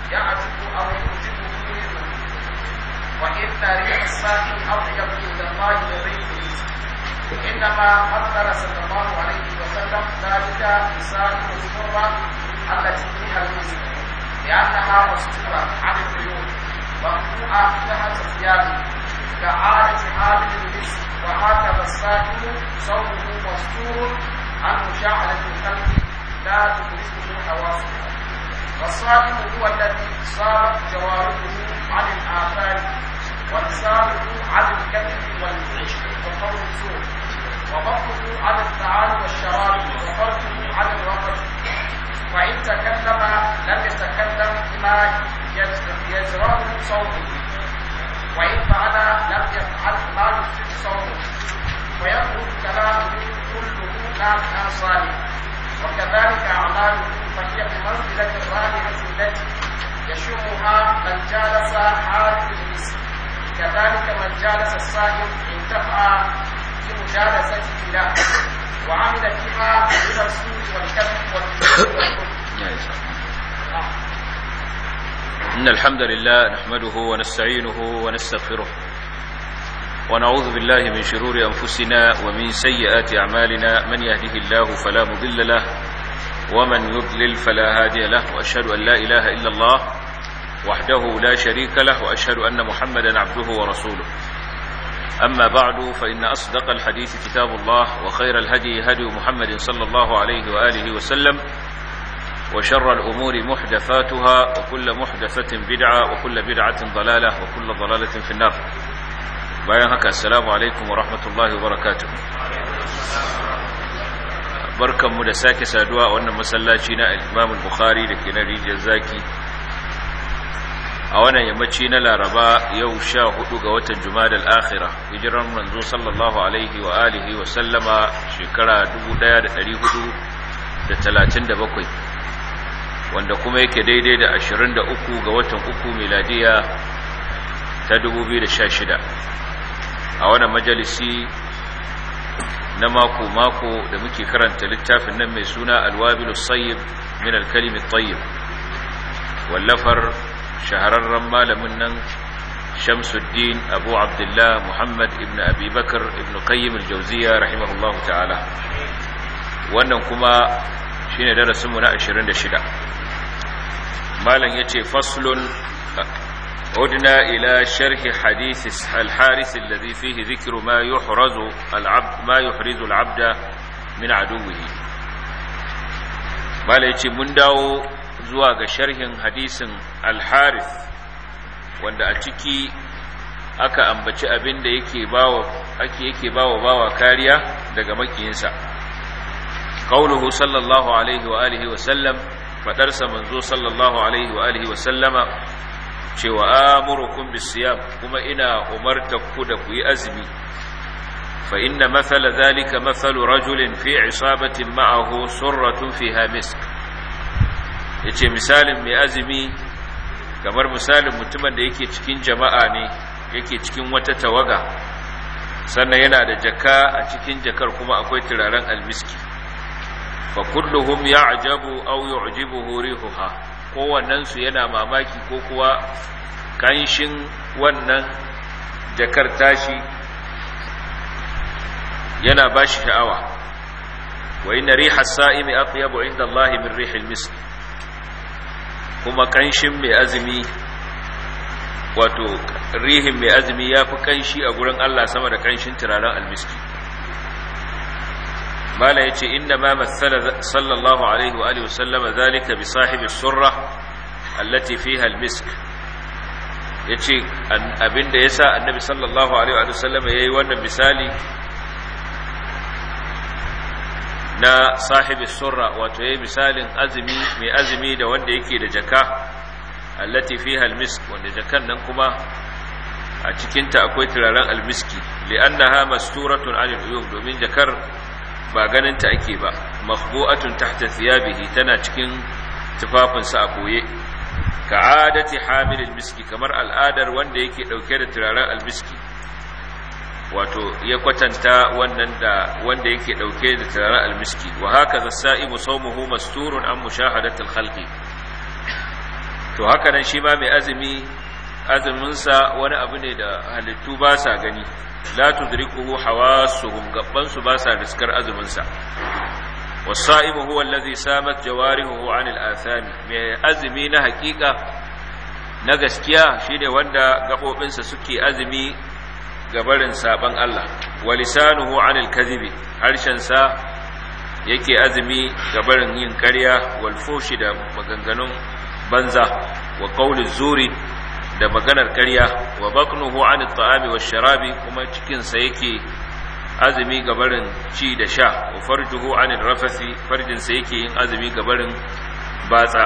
يعجب أو يعجبه منه وإن ريح السائل أطيب عند الله من ريح المسك إنما مثل صلى الله عليه وسلم ذلك بسائل السرة التي فيها المسك لأنها مستورة عن العيون مرفوعة تحت ثيابه كعادة حامل المسك وهكذا السائل صوته مستور عن مشاهدة الخلق لا تدركه حواسه والصائم هو الذي صارت جوارحه عن الآثار ولسانه عن الكذب والعشق وقول الزور وبطنه عن الطعام والشراب وفرجه عن الرقص فإن تكلم لم يتكلم بما يزرعه صوته وإن فعل لم يفعل ما يفسد صوته ويخرج كلامه كله نافعا صالحا وكذلك أعماله فهي بمنزلة الرائحة التي يشمها من جالس حارب المسك كذلك من جالس الصائم انتفع بمجالسته له وعمل فيها من السوء والكذب والكذب إن الحمد لله نحمده ونستعينه ونستغفره ونعوذ بالله من شرور أنفسنا ومن سيئات أعمالنا من يهده الله فلا مضل له ومن يضلل فلا هادي له وأشهد أن لا إله إلا الله وحده لا شريك له وأشهد أن محمدا عبده ورسوله أما بعد فإن أصدق الحديث كتاب الله وخير الهدي هدي محمد صلى الله عليه وآله وسلم وشر الأمور محدثاتها وكل محدثة بدعة وكل بدعة ضلالة وكل ضلالة في النار bayan haka assalamu alaikum wa rahmatullahi wa barakatuh barkanmu da sake saduwa a wannan masallaci na Imam Bukhari da ke na rijiyar zaki a wannan yammaci na Laraba yau sha hudu ga watan Jumada al-Akhirah hijiran manzo sallallahu alaihi wa alihi wa sallama shekara 1437 wanda kuma yake daidai da 23 ga watan uku miladiya ta 2016 a wannan majalisi na mako-mako da muke karanta littafin nan mai suna alwabilu sayyib min alkalimi tayyib wallafar shahararren malamin nan shamsuddin abu abdullah muhammad ibn abi bakar ibn qayyim aljauziya rahimahullahu ta'ala wannan kuma shine darasinmu na 26 malam yace faslun عدنا إلى شرح حديث الحارث الذي فيه ذكر ما يحرز العبد ما يحرز العبد من عدوه ما ليتي من داو zuwa ga sharhin hadisin al-harith wanda a ciki aka ambaci abin da yake bawa ake yake bawa bawa kariya daga makiyinsa qauluhu sallallahu alaihi wa alihi wa sallam fadarsa manzo sallallahu alaihi wa alihi wa sallama cewa amurukum bisiyam kuma ina umartar ku da ku yi azumi fa inna mathala zalika mathalu rajulin fi isabatin ma'ahu surratun fiha misk yace misalin mai azumi kamar misalin mutumin da yake cikin jama'a ne yake cikin wata tawaga sannan yana da jaka a cikin jakar kuma akwai turaren almiski fa kulluhum ya'jabu aw yu'jibuhu rihuha kowannensu yana mamaki ko kuwa kanshin wannan jakar tashi yana ba shi sha'awa wa inna riha sa'imi atyabu inda Allah min rihil misk kuma kanshin mai azumi wato rihin mai azumi yafi kanshi a gurin Allah sama da kanshin turaren almiski mala yace inna ma mathala sallallahu alaihi wa alihi wasallama zalika bi sahibi surra allati fiha almisk yace abinda yasa annabi sallallahu alaihi wa sallama yayi wannan misali na sahibi surra wato yayi misalin azumi mai azumi da wanda yake da jaka allati fiha almisk wanda jakan nan kuma a cikinta akwai turaren almiski li'annaha masturatun 'anil uyub domin jakar ba ganinta ake ba makhbu'atun tahta thiyabihi tana cikin tufafinsa a koye ka'adati hamil almiski kamar al'adar wanda yake dauke da turaren almiski wato ya kwatanta wannan da wanda yake dauke da turaren almiski wa hakaza sa'imu sawmuhu masturun an mushahadati alkhalqi to haka nan shi ma mai azumi azuminsa wani abu ne da halittu ba sa gani la tudrikuhu hawasuhum gabbansu ba sa riskar azuminsa wasa'imu huwa allazi samat jawarihu 'anil athami mai azumi na hakika na gaskiya shine wanda gabobinsa suke azumi gabarin saban Allah wa lisanuhu 'anil kadhibi harshensa yake azumi gabarin yin ƙarya wal fushi da maganganun banza wa qawli zuri da maganar ƙarya wa baqnuhu 'anil ta'ami wash sharabi kuma cikin sa yake azumi gabarin ci da sha wa farjuhu 'anil rafathi farjin sa yake yin azumi gabarin batsa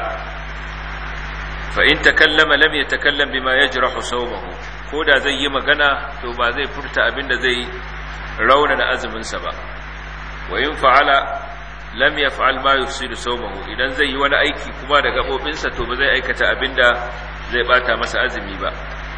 fa in takallama lam yatakallam bima yajrahu sawmahu ko da zai yi magana to ba zai furta abinda zai rauna da azumin sa ba wa in fa'ala lam yaf'al ma yufsidu sawmahu idan zai yi wani aiki kuma da gabobinsa to ba zai aikata abinda zai bata masa azumi ba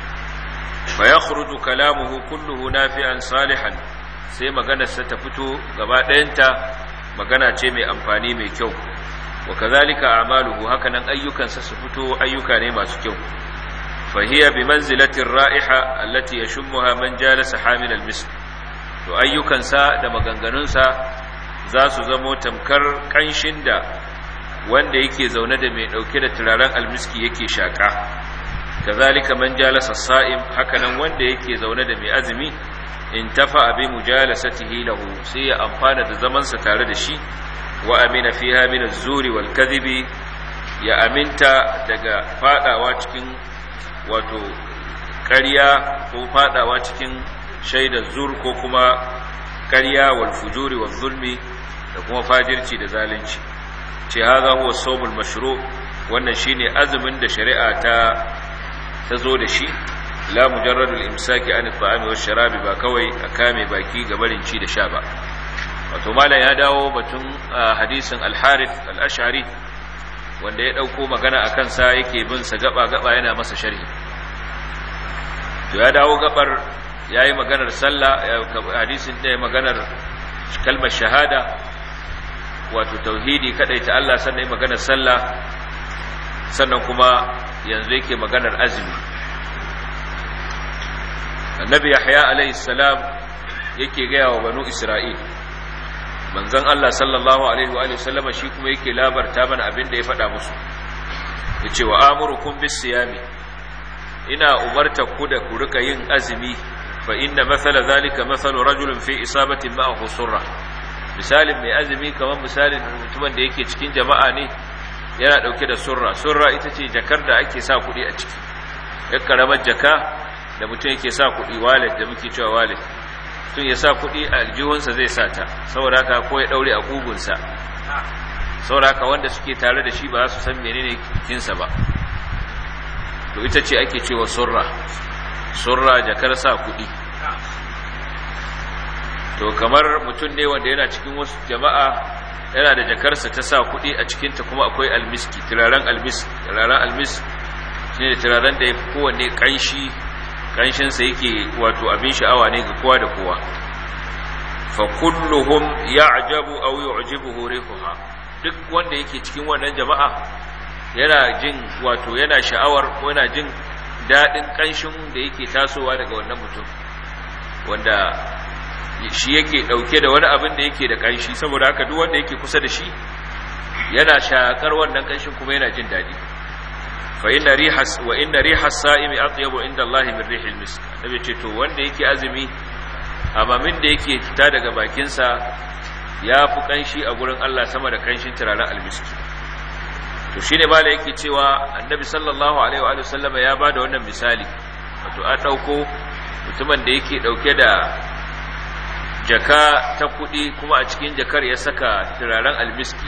fa yakhruju kalamuhu kulluhu nafi'an salihan sai maganarsa ta fito gaba ɗayanta magana ce mai amfani mai kyau wa kazalika a'maluhu hakanan ayyukansa su fito ayyuka ne masu kyau fa hiya bi manzilati ar-ra'iha allati yashmuha man jalasa hamil al-misk to ayyukansa da maganganunsa za su zamo tamkar kanshin da wanda yake zaune da mai dauke da turaren almiski yake shaka kazalika man jalasa sa'im hakanan wanda yake zaune da mai azumi in tafa bi mujalasatihi lahu sai ya amfana da zamansa tare da shi wa amina fiha min az-zuri wal kadhibi ya aminta daga fadawa cikin wato ƙarya ko fadawa cikin shaidar zur ko kuma ƙarya wal fujuri wal zulmi da kuma fajirci da zalunci ce haza huwa sawmul mashru wannan shine azumin da shari'a ta ta zo da shi la mujarradul imsaki an at-ta'ami wash-sharabi ba kawai a kame baki ga barin ci da sha ba wato malam ya dawo batun hadisin al-harith al-ash'ari wanda ya dauko magana akan sa yake bin sa gaba gaba yana masa sharhi to ya dawo gabar yayi maganar sallah hadisin da maganar kalmar shahada wato tauhidi kadai ta Allah sannan maganar sallah sannan kuma yanzu yake maganar azumi annabi yahya alayhi salam yake gaya wa banu isra'il manzon Allah sallallahu alaihi wa sallama shi kuma yake labarta mana abin da ya faɗa musu yace wa amurukum bis siyami ina umarta ku da ku rika yin azumi fa inna mathala zalika mathalu rajulin fi isabatin ma'ahu surra misalin mai azumi kamar misalin mutumin da yake cikin jama'a ne yana dauke da surra surra ita ce jakar da ake sa kuɗi a ciki yar karamar jaka da mutum yake sa kuɗi wallet da muke cewa wallet mutum ya sa kuɗi a aljihunsa zai sa ta saboda haka ko ya ɗaure a ƙugunsa saboda haka wanda suke tare da shi ba za su san menene kinsa ba to ita ce ake cewa surra surra jakar sa kuɗi to kamar mutum ne wanda yana cikin wasu jama'a yana da jakarsa ta sa kuɗi a cikinta kuma akwai almiski turaren almis turaren almis shi ne turaren da ya fi kowanne ƙanshi ƙanshinsa yake wato abin sha'awa ne ga kowa da kowa fa kulluhum ya'jabu aw yu'jibuhu rihuha duk wanda yake cikin wannan jama'a yana jin wato yana sha'awar ko yana jin daɗin ƙanshin da yake tasowa daga wannan mutum wanda shi yake ɗauke da wani abin da yake da ƙanshi saboda haka duk wanda yake kusa da shi yana shakar wannan ƙanshin kuma yana jin daɗi fa inna rihas wa inna rihas sa'imi atyabu inda Allah min rihil misk nabi ce to wanda yake azumi amamin da yake fita daga bakin sa ya fi ƙanshi a gurin Allah sama da ƙanshin turaren almiski to shine mala yake cewa annabi sallallahu alaihi wa sallama ya bada wannan misali wato an dauko mutumin da yake dauke da jaka ta kudi kuma a cikin jakar ya saka turaren almiski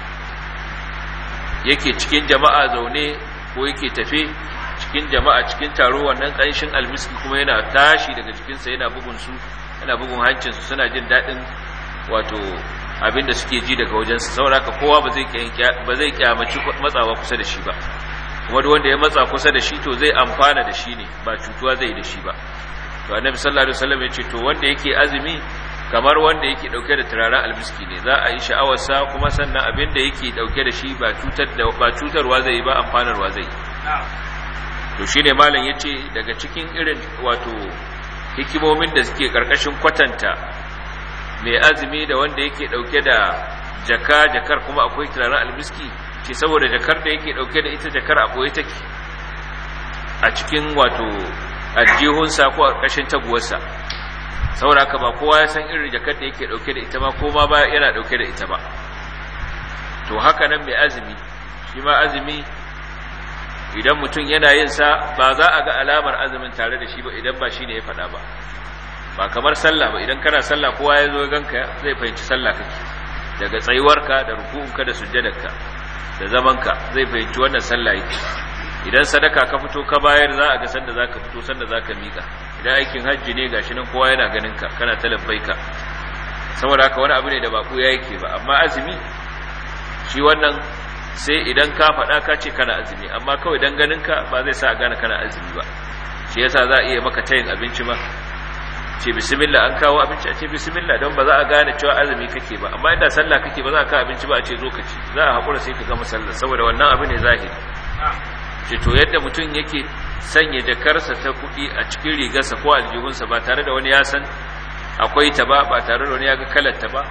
yake cikin jama'a zaune ko yake tafe cikin jama'a cikin taro wannan kanshin almiski kuma yana tashi daga cikinsa yana bugun su yana bugun hancinsu suna jin daɗin wato abinda suke ji daga wajensa sauraka kowa ba zai kyamaci matsawa kusa da shi ba kuma duk wanda ya matsa kusa da shi to zai amfana da shi ne ba cutuwa zai da shi ba to annabi sallallahu alaihi wasallam ya ce to wanda yake azumi kamar wanda yake dauke da turaren almiski ne za a yi sha'awarsa kuma sannan abinda yake dauke da shi ba cutar da ba cutarwa zai ba amfanarwa zai to shine malam yace daga cikin irin wato hikimomin da suke karkashin kwatanta mai azumi da wanda yake dauke da jaka jakar kuma akwai turaren almiski ce saboda jakar da yake dauke da ita jakar a boye take a cikin wato aljihunsa ko a ƙarƙashin taguwarsa saboda haka ba kowa ya san irin jakar da yake dauke da ita ba ko ma ba yana dauke da ita ba to haka nan mai azumi shi ma azumi idan mutum yana yin sa ba za a ga alamar azumin tare da shi ba idan ba shi ne ya faɗa ba ba kamar sallah ba idan kana sallah kowa ya zo ganka zai fahimci sallah kake daga tsayuwarka da ruku'unka da sujjadarka da zamanka zai fahimci wannan sallah yake idan sadaka ka fito ka bayar za a ga sanda zaka fito sanda zaka mika idan aikin hajji ne gashi nan kowa yana ganin ka kana talabbaika saboda haka wani abu ne da baku ya yake ba amma azumi shi wannan sai idan ka faɗa ka ce kana azumi amma kawai dan ganin ka ba zai sa a gane kana azumi ba shi yasa za a iya maka tayin abinci ma ce bismillah an kawo abinci a ce bismillah don ba za a gane cewa azumi kake ba amma inda sallah kake ba za ka abinci ba a ce zo ka ci za a haƙura sai ka gama sallah saboda wannan abu ne zahiri ce to yadda mutum yake sanya jakarsa ta kuɗi a cikin rigarsa ko aljihunsa ba tare da wani ya san akwai ta ba ba tare da wani ya ga kalar ta ba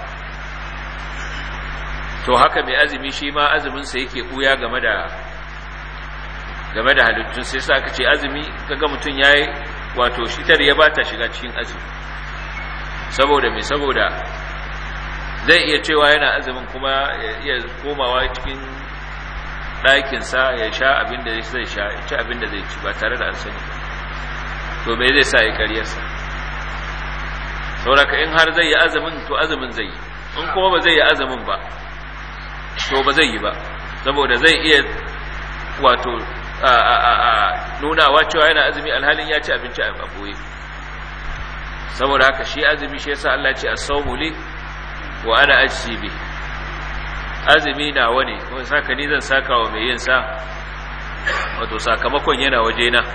to haka mai azumi shi ma azuminsa yake ɓuya game da game da halittun sai sa aka ce azumi kaga mutum ya yi wato shitar ya ba ta shiga cikin azumi saboda mai saboda zai iya cewa yana azumin kuma ya iya komawa cikin ɗakinsa ya sha abin da zai sha ya ci abin da zai ci ba tare da an sani to me zai sa ya karyarsa sauraka in har zai yi azumin to azumin zai yi in kuma ba zai yi azumin ba to ba zai yi ba saboda zai iya wato nunawa cewa yana azumi alhalin ya ci abinci a boye saboda haka shi azumi shi yasa Allah ce as-sawmu li wa ana ajzi bi azumi nawa ne kuma saka ni zan saka wa mai yin sa wato sakamakon yana waje na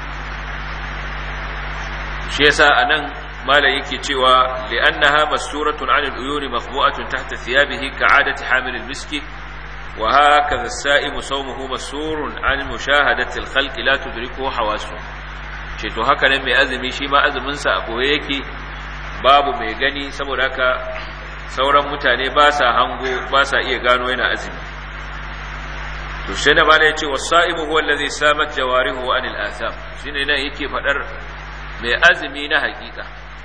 shi yasa anan mala yake cewa li'annaha masuratun 'anil uyuni makhbu'atun tahta thiyabihi ka'adati hamil al-miski وهكذا السائم صومه مسور عن مشاهدة الخلق لا تدركه حواسه to haka nan mai azumi shi ma azuminsa a koye yake babu mai gani saboda haka sauran mutane ba sa hango ba sa iya gano yana azumi to sai da bada yace wasaimu huwa allazi samat jawarihu anil atham shine nan yake fadar mai azumi na hakika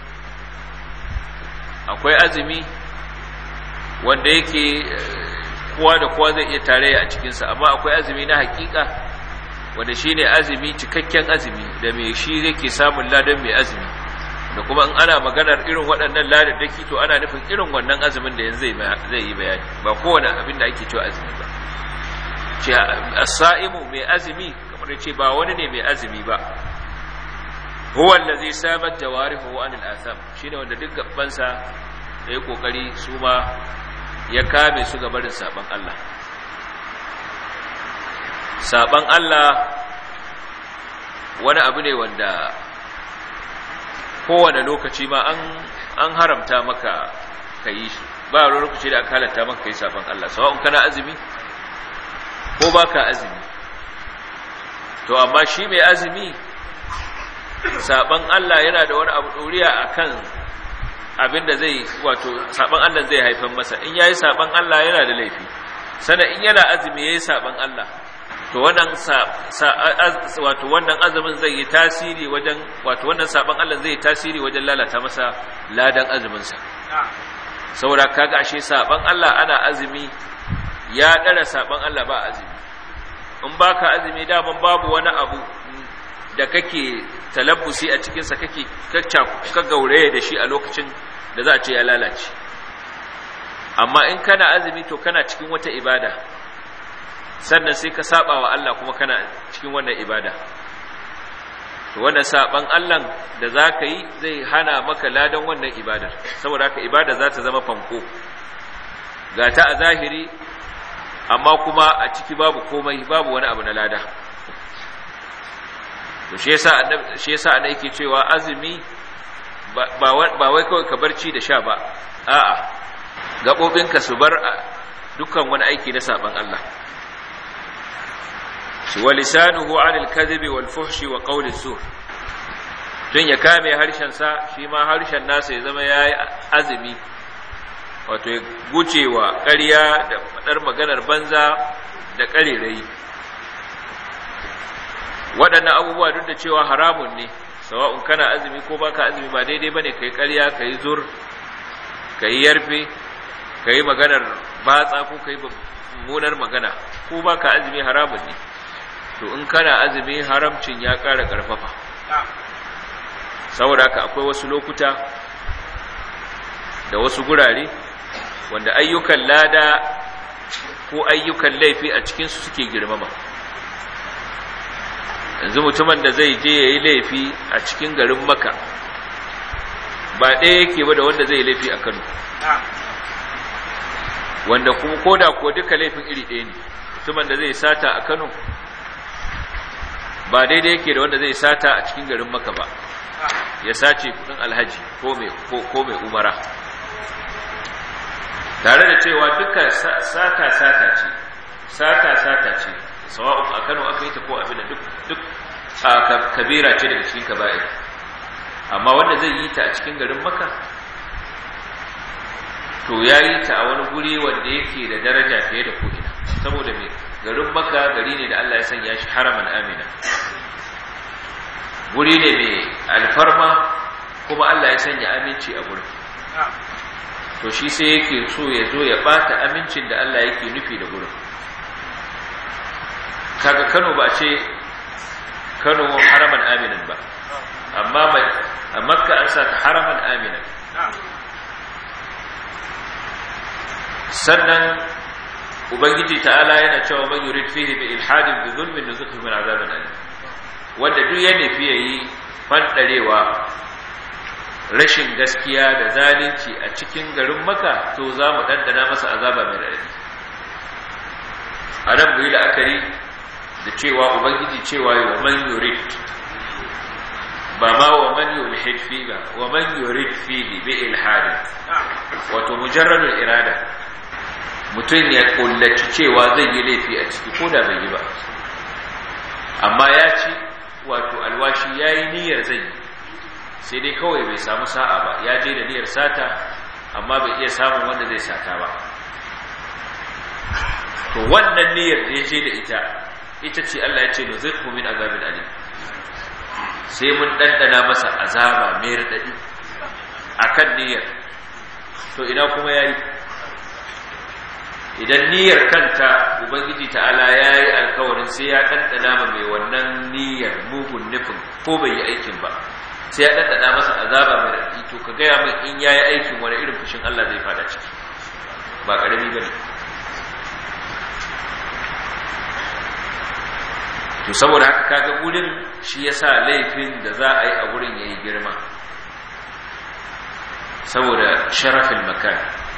akwai azumi wanda yake kowa da kowa zai iya tarayya a cikinsa amma akwai azumi na hakika wanda shi ne azumi cikakken azumi da mai shi yake samun ladan mai azumi da kuma in ana maganar irin waɗannan ladadaki to ana nufin irin wannan azumin da yanzu zai yi bayani ba kowane abin da ake cewa azumi ba ce as-sa'imu mai azumi kamar ce ba wani ne mai azumi ba huwa allazi sabat jawarihu anil atham shine wanda duk gabansa da ya kokari su ma ya kame su gabarin saban Allah saban Allah wani abu ne wanda kowane lokaci ma an an haramta maka ka yi shi ba wani lokaci da aka halatta maka kai saban Allah sawa'un kana azumi ko baka azumi to amma shi mai azumi saban Allah yana da wani abu doriya akan abin da zai wato saban Allah zai haifar masa in yayi saban Allah yana da laifi sana in yana azumi yayi saban Allah to wannan wato wannan azumin zai yi tasiri wajen wato wannan saban Allah zai yi tasiri wajen lalata masa ladan azumin sa saboda kaga ashe saban Allah ana azumi ya dara saban Allah ba azumi in baka azumi daman babu wani abu da kake talabbusi a cikinsa kake ka gauraye da shi a lokacin da za a ce ya lalace amma in kana azumi to kana cikin wata ibada sannan sai ka saba wa Allah kuma kana cikin wannan ibada to wannan saban Allah da za ka yi zai hana maka ladan wannan ibadar saboda haka ibada za ta zama fanko ga ta a zahiri amma kuma a ciki babu komai babu wani abu na lada to shi yasa annabi shi yasa annabi yake cewa azumi ba wai kawai ka barci da sha ba a'a gabobinka su bar dukkan wani aiki na saban Allah shi wa lisanuhu anil kadhibi wal fuhshi wa qawli zur don ya kame harshen sa shi ma harshen nasa ya zama yayi azumi wato ya gucewa ƙarya da fadar maganar banza da ƙarerayi waɗannan abubuwa duk da cewa haramun ne sawa'un kana azumi ko baka azumi ba daidai bane kai ƙarya kai zur kai yarfe kai maganar batsa ko kai mummunar magana ko baka azumi haramun ne to in kana azumi haramcin ya ƙara ƙarfafa saboda haka akwai wasu lokuta da wasu gurare wanda ayyukan lada ko ayyukan laifi a cikinsu suke girmama yanzu mutumin da zai je ya yi laifi a cikin garin maka ba ɗaya yake ba da wanda zai laifi a kano wanda kuma koda ko duka laifin iri ɗaya ne mutumin da zai sata a kano ba daidai yake da wanda zai sata a cikin garin maka ba ya sace kudin alhaji ko mai umara tare da cewa duka sata-sata ce sata-sata ce sawa'un a kano aka yi ta ko abin da duk a kabira ce daga cikin kaba'ir amma wanda zai yi ta a cikin garin maka to ya yi ta a wani guri wanda yake da daraja fiye da ko'ina saboda mai garin maka gari ne da Allah ya sanya shi haraman amina guri ne mai alfarma kuma Allah ya sanya aminci a gurin to shi sai yake so ya zo ya bata amincin da Allah yake nufi da gurin kaga Kano ba ce Kano haraman aminan ba amma a Makka an sa ta haraman aminan sannan ubangiji ta'ala yana cewa man yurid fihi bi ilhadin bi zulmin nuzukhu min azabin alim wanda duk ya nufi yayi fandarewa rashin gaskiya da zalunci a cikin garin maka to za mu dandana masa azaba mai raɗaɗi a nan mu yi la'akari da cewa ubangiji cewa yi wa man yurid ba ma wa man yulhid fi ba wa man yurid fi bi ilhadin wato mujarradul irada mutum ya kullaci cewa zai yi laifi a ciki ko da bai yi ba amma ya ci wato alwashi ya yi niyyar zai yi sai dai kawai bai samu sa'a ba ya je da niyyar sata amma bai iya samun wanda zai sata ba to wannan niyyar da ya je da ita ita ce Allah ya ce da zai min azabin alim sai mun ɗanɗana masa azaba mai raɗaɗi a kan niyyar to ina kuma ya yi idan niyyar kanta ubangiji ta'ala ya yi alkawarin sai ya ɗanɗana ma mai wannan niyyar mugun nufin ko bai yi aikin ba sai ya ɗanɗana masa azaba mai raɗi to ka gaya min in ya yi aikin wani irin fushin Allah zai fada ciki ba ƙarami ba ne to saboda haka kaga gurin shi ya sa laifin da za a yi a gurin ya yi girma saboda sharafin makan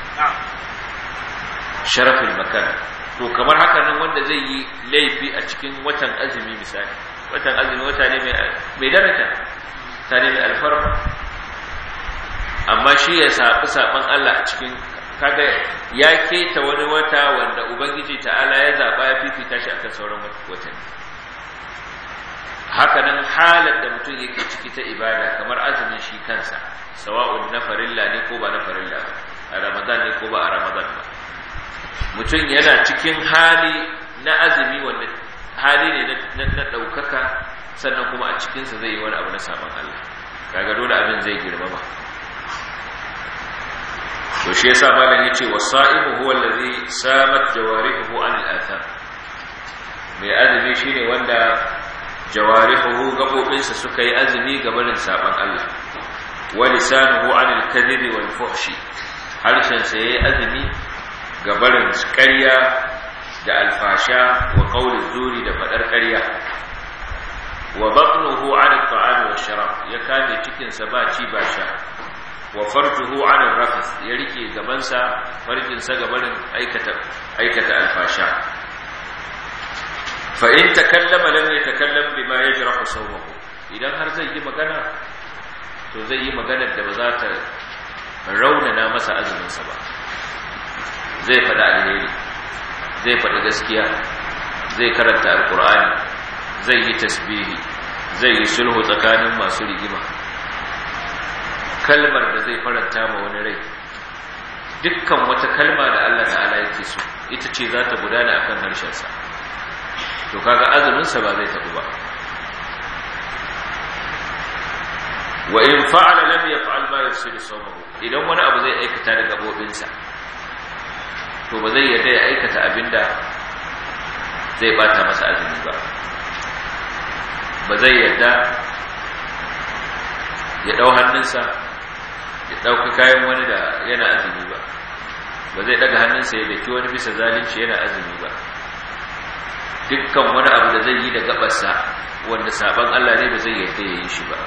sharafin makan to kamar haka nan wanda zai yi laifi a cikin watan azumi misali watan azumi wata ne mai daraja ta ne mai alfarma amma shi ya saɓi saɓon Allah a cikin kaga ya keta wani wata wanda ubangiji ta'ala ya zaɓa ya fifita shi akan sauran watanni haka nan halar da mutum yake ciki ta ibada kamar azumin shi kansa sawa'un na farilla ne ko ba na farilla ba a ramadan ne ko ba a ramadan ba mutum yana cikin hali na azumi wanda hali ne na ɗaukaka sannan kuma a cikinsa zai yi wani abu na sabon Allah kaga dole abin zai girmama to shi yasa malam yace wasaimu huwa allazi samat jawarihu an al-atham mai azumi shine wanda jawarihu gabobinsa suka yi azumi ga barin sabon Allah wa lisanuhu an al-kadhibi wal fuhshi harshen sa yayi azumi ga barin ƙarya da alfasha wa qaulin zuri da fadar ƙarya wa batnuhu an at-ta'am wa sharab ya kame cikin sa ba ci ba sha wa farjuhu an ar-rafth ya rike gaban sa farjin sa ga barin aikata aikata alfasha fa in takallama lam yatakallam bima yajrahu sawmahu idan har zai yi magana to zai yi maganar da ba za ta raunana masa azumin sa ba zai faɗa alheri zai faɗi gaskiya zai karanta alkur'ani zai yi tasbihi zai yi sulhu tsakanin masu rigima kalmar da zai faranta ma wani rai dukkan wata kalma da Allah ta'ala yake so ita ce za ta gudana akan harshensa to kaga azuminsa ba zai tafi ba wa in fa'ala lam yaf'al ma yufsidu sawmahu idan wani abu zai aikata da gabobinsa to ba zai yarda ya aikata abinda zai bata masa azumi ba ba zai yarda ya dau hannunsa ya dauka kayan wani da yana azumi ba ba zai daga hannunsa ya daki wani bisa zalunci yana azumi ba dukkan wani abu da zai yi da gabarsa wanda saban Allah ne ba zai yarda ya yi shi ba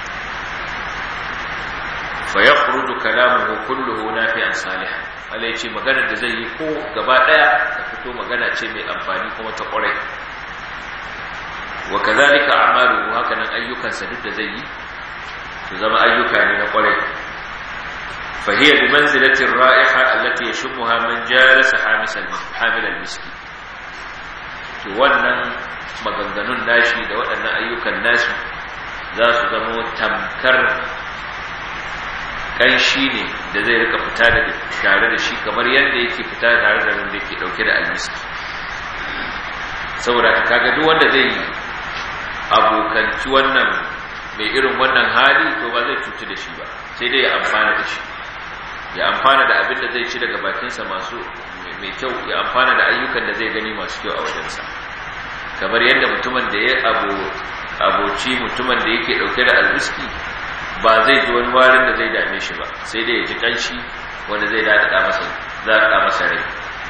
fa yakhruju kalamuhu kulluhu nafi'an salihan Allah ya ce maganar da zai yi ko gaba daya ta fito magana ce mai amfani kuma ta kwarai wa kazalika a'maluhu haka nan ayyukansa duk da zai yi su zama ayyuka ne na kwarai fa hiya bi manzilati ar-ra'iha allati yashmuha man jalasa hamis al-hamil al-miski to wannan maganganun nashi da waɗannan ayyukan nasu za su zama tamkar kanshi ne da zai rika fita da tare da shi kamar yadda yake fita tare da wanda yake dauke da almiski saboda ka kaga duk wanda zai abokanci wannan mai irin wannan hali to ba zai cuci da shi ba sai dai ya amfana da shi ya amfana da abin da zai ci daga bakinsa masu mai kyau ya amfana da ayyukan da zai gani masu kyau a wajensa kamar yadda mutumin da ya aboci mutumin da yake dauke da almiski ba zai ji wani warin da zai dame shi ba sai dai ya ji kanshi wanda zai daɗaɗa masa daɗaɗa masa rai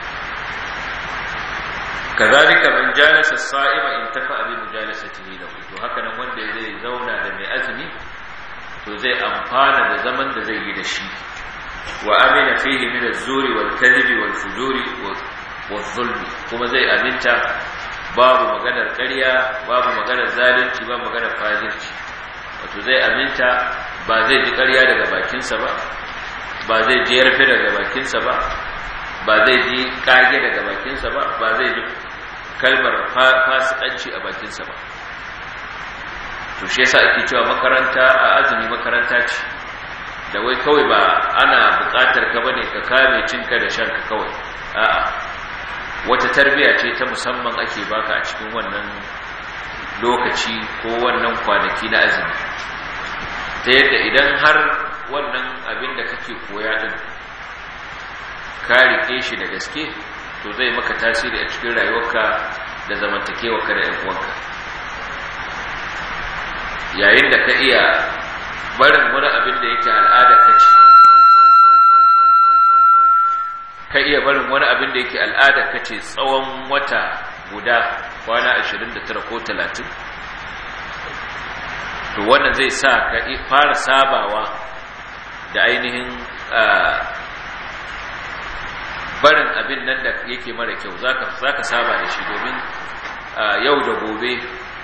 kazalika man jalasa sa'ima in tafa bi mujalasatihi lahu to haka nan wanda zai zauna da mai azumi to zai amfana da zaman da zai yi da shi wa amina fihi min az-zuri wal kadhibi wal fujuri wal zulmi kuma zai aminta babu maganar ƙarya babu maganar zalunci babu maganar fajirci wato zai aminta ba zai ji ƙarya daga bakinsa ba ba zai ji yarfe daga bakinsa ba ba zai ji ƙage daga bakinsa ba ba zai ji kalmar fasikanci a bakinsa ba to shi yasa ake cewa makaranta a azumi makaranta ce da wai kawai ba ana buƙatar ka bane ka kame cinka da shanka kawai a'a wata tarbiya ce ta musamman ake baka a cikin wannan lokaci ko wannan kwanaki na azumi ta yadda idan har wannan abin da kake koya din ka rike shi da gaske to zai maka tasiri a cikin rayuwarka da zamantakewarka da 'yan uwanka yayin da ka iya barin wani abin da yake al'ada ka ce ka iya barin wani abin da yake al'ada ka ce tsawon wata guda kwana 29 ko 30 to wannan zai sa ka fara sabawa da ainihin barin abin nan da yake mara kyau za ka saba da shi domin yau da gobe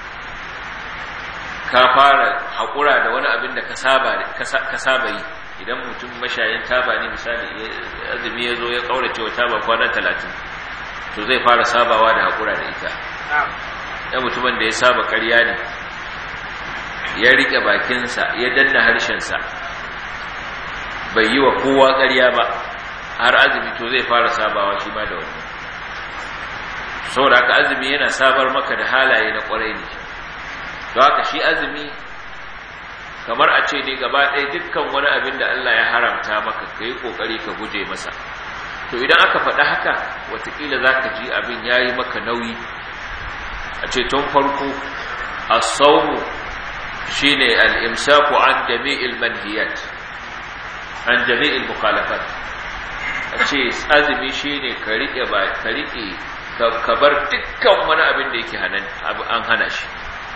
ka fara haƙura da wani abin da ka saba yi idan mutum mashayin taba ne misali azumi ya zo ya ƙaurace wa taba kwana talatin to zai fara sabawa da haƙura da ita ya mutumin da ya saba ƙarya ne ya riƙe bakinsa ya danna harshensa bai yi wa kowa ƙarya ba har azumi to zai fara sabawa shi ma da wani saboda haka azumi yana sabar maka da halaye na ƙwarai ne don haka shi azumi kamar a ce ne gaba ɗaya dukkan wani abin da Allah ya haramta maka ka yi ƙoƙari ka guje masa to idan aka faɗa haka watakila za ka ji abin ya yi maka nauyi a ce tun farko a saumu shi ne al'imsaku an jami'il manhiyat an jami'il mukhalafat a ce azumi shi ne ka riƙe ba ka riƙe ka bar dukkan wani abin da yake an hana shi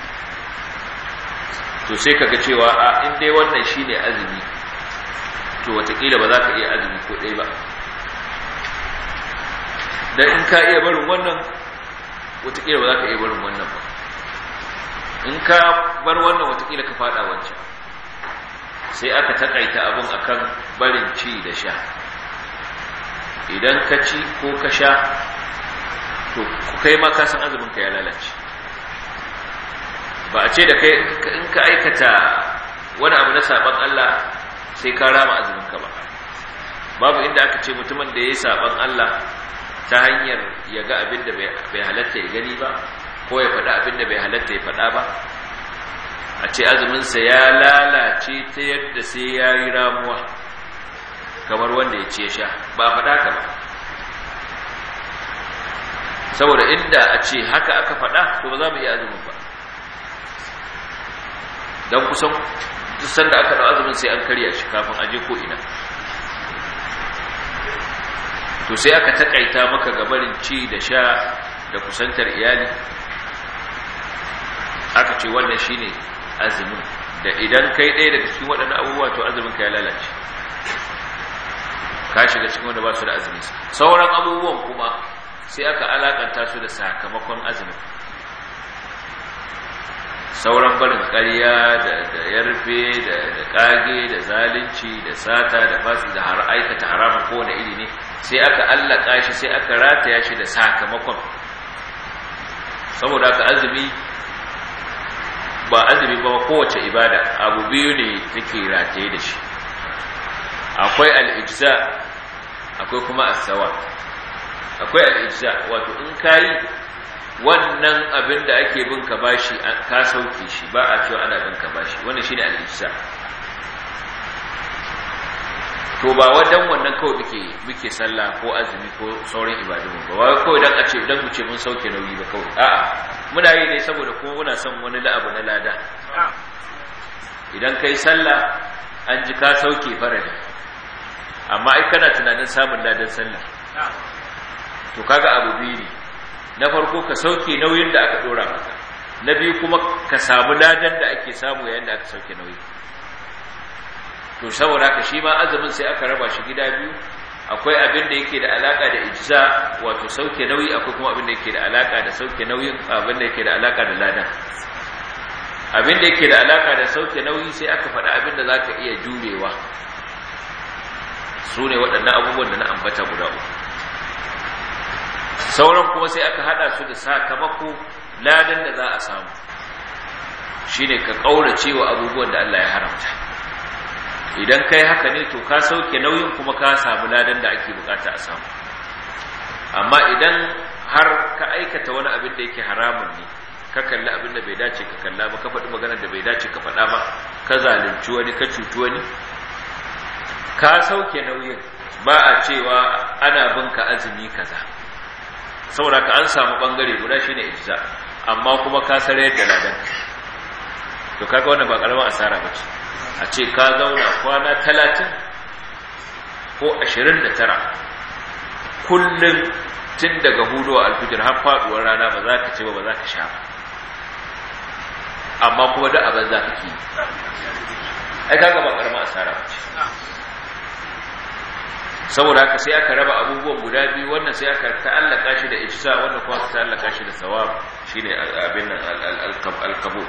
to sai kaga cewa a in dai wannan shine azumi to watakila ba za ka iya azumi ko ɗaya ba dan in ka iya barin wannan watakila ba za ka iya barin wannan ba in ka bar wannan watakila ka fada wancan sai aka takaita abun akan barin ci da sha idan ka ci ko ka sha to kai ma ka san azumin ka ya lalace ba a ce da kai in ka aikata wani abu na saban Allah sai ka rama azumin ka ba babu inda aka ce mutumin da yayi saban Allah ta hanyar ya ga abin da bai halatta ya gani ba ko ya faɗa abin da bai halatta ya faɗa ba a ce azuminsa ya lalace ta yadda sai ya yi ramuwa kamar wanda ya ce sha ba faɗa ka ba saboda inda a ce haka aka faɗa to ba za mu iya azumin ba don kusan dusan da aka ɗau azumin sai an karya shi kafin aje ko ina to sai aka taƙaita maka gabarin ci da sha da kusantar iyali aka ce wannan shine azumin da idan kai ɗaya daga cikin waɗannan abubuwa to azumin ka ya lalace ka shiga cikin wanda ba su da azumi sauran abubuwan kuma sai aka alakanta su da sakamakon azumin sauran barin ƙarya da yarfe da ƙage da zalunci da sata da fasi da har aikata haramun kowane iri ne sai aka allaka shi sai aka rataya shi da sakamakon saboda aka azumi ba azumi ba kowace ibada abu biyu ne take rataye da shi akwai al'ijza akwai kuma asawa akwai al'ijza wato in kayi wannan abin da ake bin ka bashi ka sauke shi ba a cewa ana bin ka bashi wannan shine al'ijza to ba wadan wannan kawai muke muke sallah ko azumi ko sauran ibadun ba wai kawai dan a ce dan mu ce mun sauke nauyi ba kawai a'a muna yi ne saboda kuma muna son wani la'abu na lada idan kai sallah an ji ka sauke farali amma ai kana tunanin samun ladan sallah to kaga abu biyu ne na farko ka sauke nauyin da aka dora maka na biyu kuma ka samu ladan da ake samu yayin da aka sauke nauyi to saboda haka shi ma azumin sai aka raba shi gida biyu akwai abin da yake da alaka da ijza wato sauke nauyi akwai kuma abin da yake da alaka da sauke nauyin abin da yake da alaka da ladan abin da yake da alaka da sauke nauyi sai aka faɗa abin da zaka iya jurewa su ne waɗannan abubuwan da na ambata guda uku sauran kuma sai aka haɗa su da sakamako ladan da za a samu shine ka ƙaurace wa abubuwan da Allah ya haramta idan kai haka ne to ka sauke nauyin kuma ka samu ladan da ake bukata a samu amma idan har ka aikata wani abin da yake haramun ne ka kalli abin da bai dace ka kalla ba ka faɗi maganar da bai dace ka faɗa ba ka zalunci wani ka cuci wani ka sauke nauyin ba a cewa ana bin ka azumi kaza saboda ka an samu bangare guda shine ijza amma kuma ka sare da ladan to kaga wannan ba karamin asara bace a ce ka zauna kwana talatin ko ashirin da tara kullum tun daga hudu alfijir har faduwar rana ba za ka ce ba ba za ka sha ba amma kuma da abin za ka ke ai kaga ba karama asara ba ce saboda haka sai aka raba abubuwan guda biyu wannan sai aka ta'allaka shi da ijsa wannan kuma aka ta'allaka shi da sawab shine abin nan al-qabul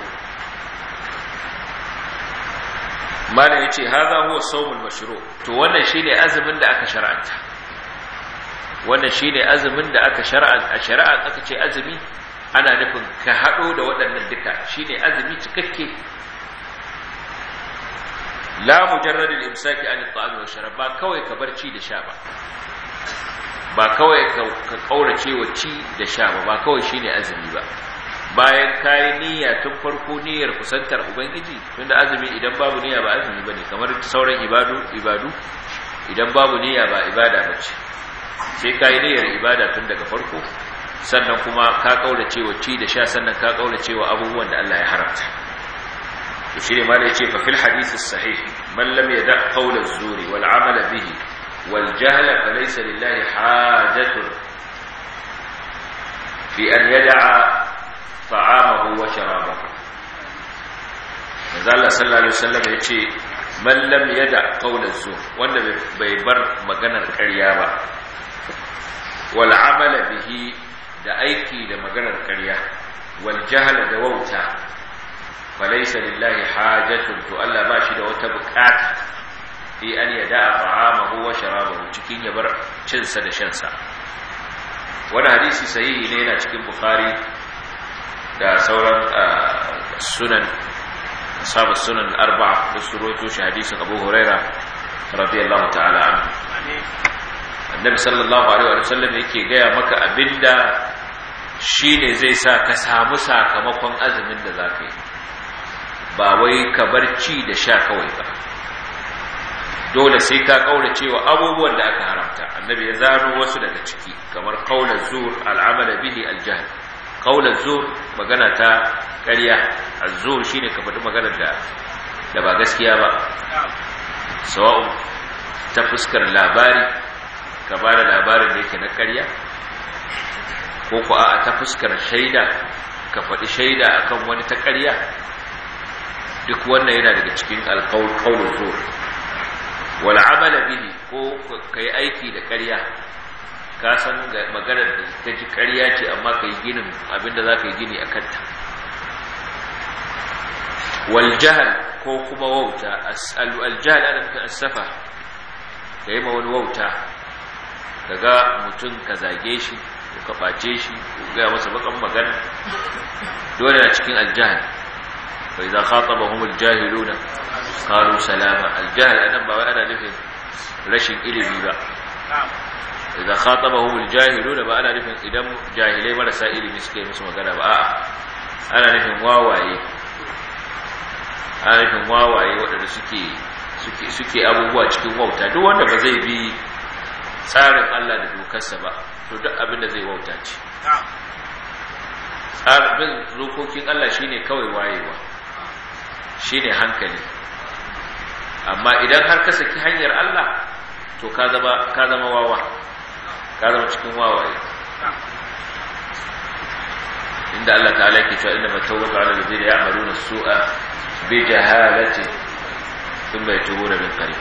malam ya ce haza huwa saumul mashru to wannan shine azumin da aka shar'anta wannan shine azumin da aka shar'anta a shari'a aka ce azumi ana nufin ka hado da waɗannan duka shine azumi cikakke la mujarrad al-imsaki an at-ta'am wa sharab ba kawai ka bar ci da sha ba ba kawai ka kaurace wa ci da sha ba ba kawai shine azumi ba bayan kayi niyya tun farko niyyar kusantar ubangiji tunda azumi idan babu niyya ba azumi bane kamar sauran ibadu ibadu idan babu niyya ba ibada bace sai kayi niyyar ibada tun daga farko sannan kuma ka kaurace wa ci da sha sannan ka kaurace wa abubuwan da Allah ya haramta to shine ma da yace fa fil hadith sahih man lam yada qawl az-zuri wal amala bihi wal jahla falaysa lillahi hajatun fi an yada'a ta'amahu wa sharabahu manzo Allah sallallahu alaihi wasallam yace man lam yada qawla zur wanda bai bar maganar ƙarya ba wal amala bihi da aiki da maganar ƙarya wal jahla da wauta falaysa lillahi hajatun to Allah ba shi da wata bukata fi an yada ta'amahu wa sharabahu cikin ya bar cinsa da shansa wani hadisi sahihi ne yana cikin bukhari da sauran sunan ashabu sunan al-arba'a da suroto shi hadisin Abu Huraira radiyallahu ta'ala anhu annabi sallallahu alaihi wa sallam yake gaya maka abinda shine zai sa ka samu sakamakon azumin da zaka yi ba wai ka bar ci da sha kawai ba dole sai ka kaura cewa abubuwan da aka haramta annabi ya zano wasu daga ciki kamar qaulan zur al'amal bihi al-jahl qaulan zur magana ta ƙarya az-zur shine ka faɗi magana da da ba gaskiya ba sawa'un ta fuskar labari ka ba da labarin da yake na ƙarya ko ku a ta fuskar shaida ka faɗi shaida akan wani ta ƙarya duk wannan yana daga cikin alƙaunin zuwa wal amala bihi ko kai aiki da ƙarya ka san maganar da ta ji ƙarya ce amma ka yi ginin abinda za ka yi gini a kanta wal jahal ko kuma wauta al jahal ana nufin asafa ka yi ma wani wauta ka ga mutum ka zage shi ko ka ɓace shi ko gaya masa bakan magana dole na cikin aljahal bai za khataba humul jahiluna qalu salama aljahal anan ba wai ana nufin rashin ilimi ba idan khatabahum aljahiluna ba ana nufin idan jahilai marasa ilimi suka yi musu magana ba a'a ana nufin wawaye ana nufin wawaye waɗanda suke suke suke abubuwa cikin wauta duk wanda ba zai bi tsarin Allah da dokarsa ba to duk abin da zai wauta ce tsarin dokokin Allah shine kawai wayewa shine hankali amma idan har ka saki hanyar Allah to ka zama ka zama wawa ka zama cikin wawaye inda Allah ta'ala yake cewa inna matawbatu 'ala alladhina ya'maluna as-su'a bi jahalatin thumma yatubuna min qarib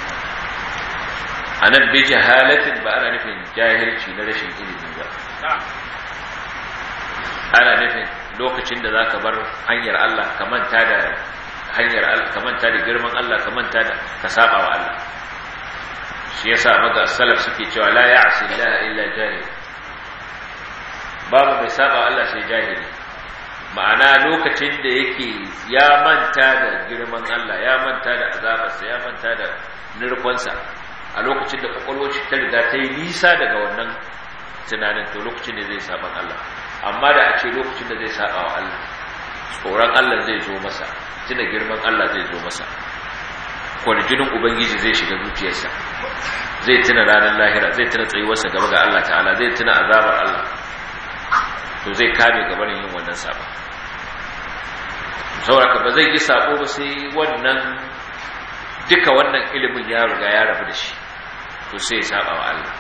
anan bi jahalatin ba ana nufin jahilci na rashin ilimi ba ana nufin lokacin da zaka bar hanyar Allah ka manta da hanyar Allah ka manta da girman Allah ka manta da ka saba wa Allah shi yasa maga salaf suke cewa la ya'si Allah illa jahil babu mai saba Allah sai jahili ma'ana lokacin da yake ya manta da girman Allah ya manta da azabarsa ya manta da nirkonsa a lokacin da kwakwalwar ta riga ta yi nisa daga wannan tunanin to lokacin da zai saban Allah amma da a ce lokacin da zai saba wa Allah tsoron Allah zai zo masa tuna girman Allah zai zo masa kwarjinin ubangiji zai shiga zuciyarsa zai tuna ranar lahira zai tuna tsayuwarsa gaba ga Allah ta'ala zai tuna azabar Allah to zai kame gabanin yin wannan saba sauraka ba zai yi sabo ba sai wannan duka wannan ilimin ya riga ya rabu da shi to sai ya saba wa Allah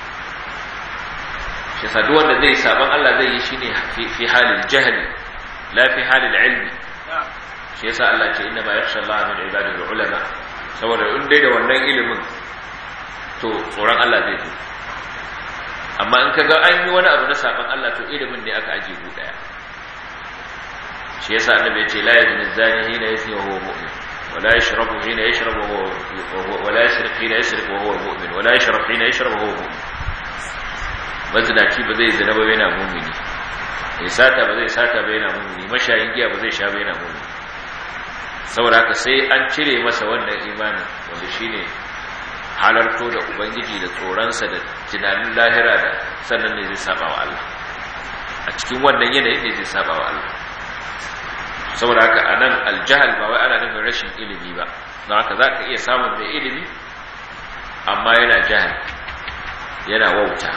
shi yasa duk wanda zai saban Allah zai yi shine fi halil jahli la fi halil ilmi shi yasa Allah ce inna ma yakhsha Allah min ibadihi ulama saboda in dai da wannan ilimin to tsoron Allah zai zo amma in kaga an yi wani abu na saban Allah to ilimin ne aka aje gu daya shi yasa annabi ya ce la yazni zani hina yazni wa huwa mu'min ولا يشرب حين يشرب وهو ولا يسرق حين يسرق وهو مؤمن ولا يشرب حين يشرب وهو مؤمن mazinaci ba zai zina ba yana mumini mai sata ba zai sata ba yana mumini mashayin giya ba zai sha ba yana mumini saboda haka sai an cire masa wannan imanin wanda shine halarto da ubangiji da tsoronsa da tunanin lahira da sannan ne zai saba wa Allah a cikin wannan yanayin ne zai saba wa Allah saboda haka a nan aljahal ba wai ana nufin rashin ilimi ba don haka za ka iya samun mai ilimi amma yana jahal yana wauta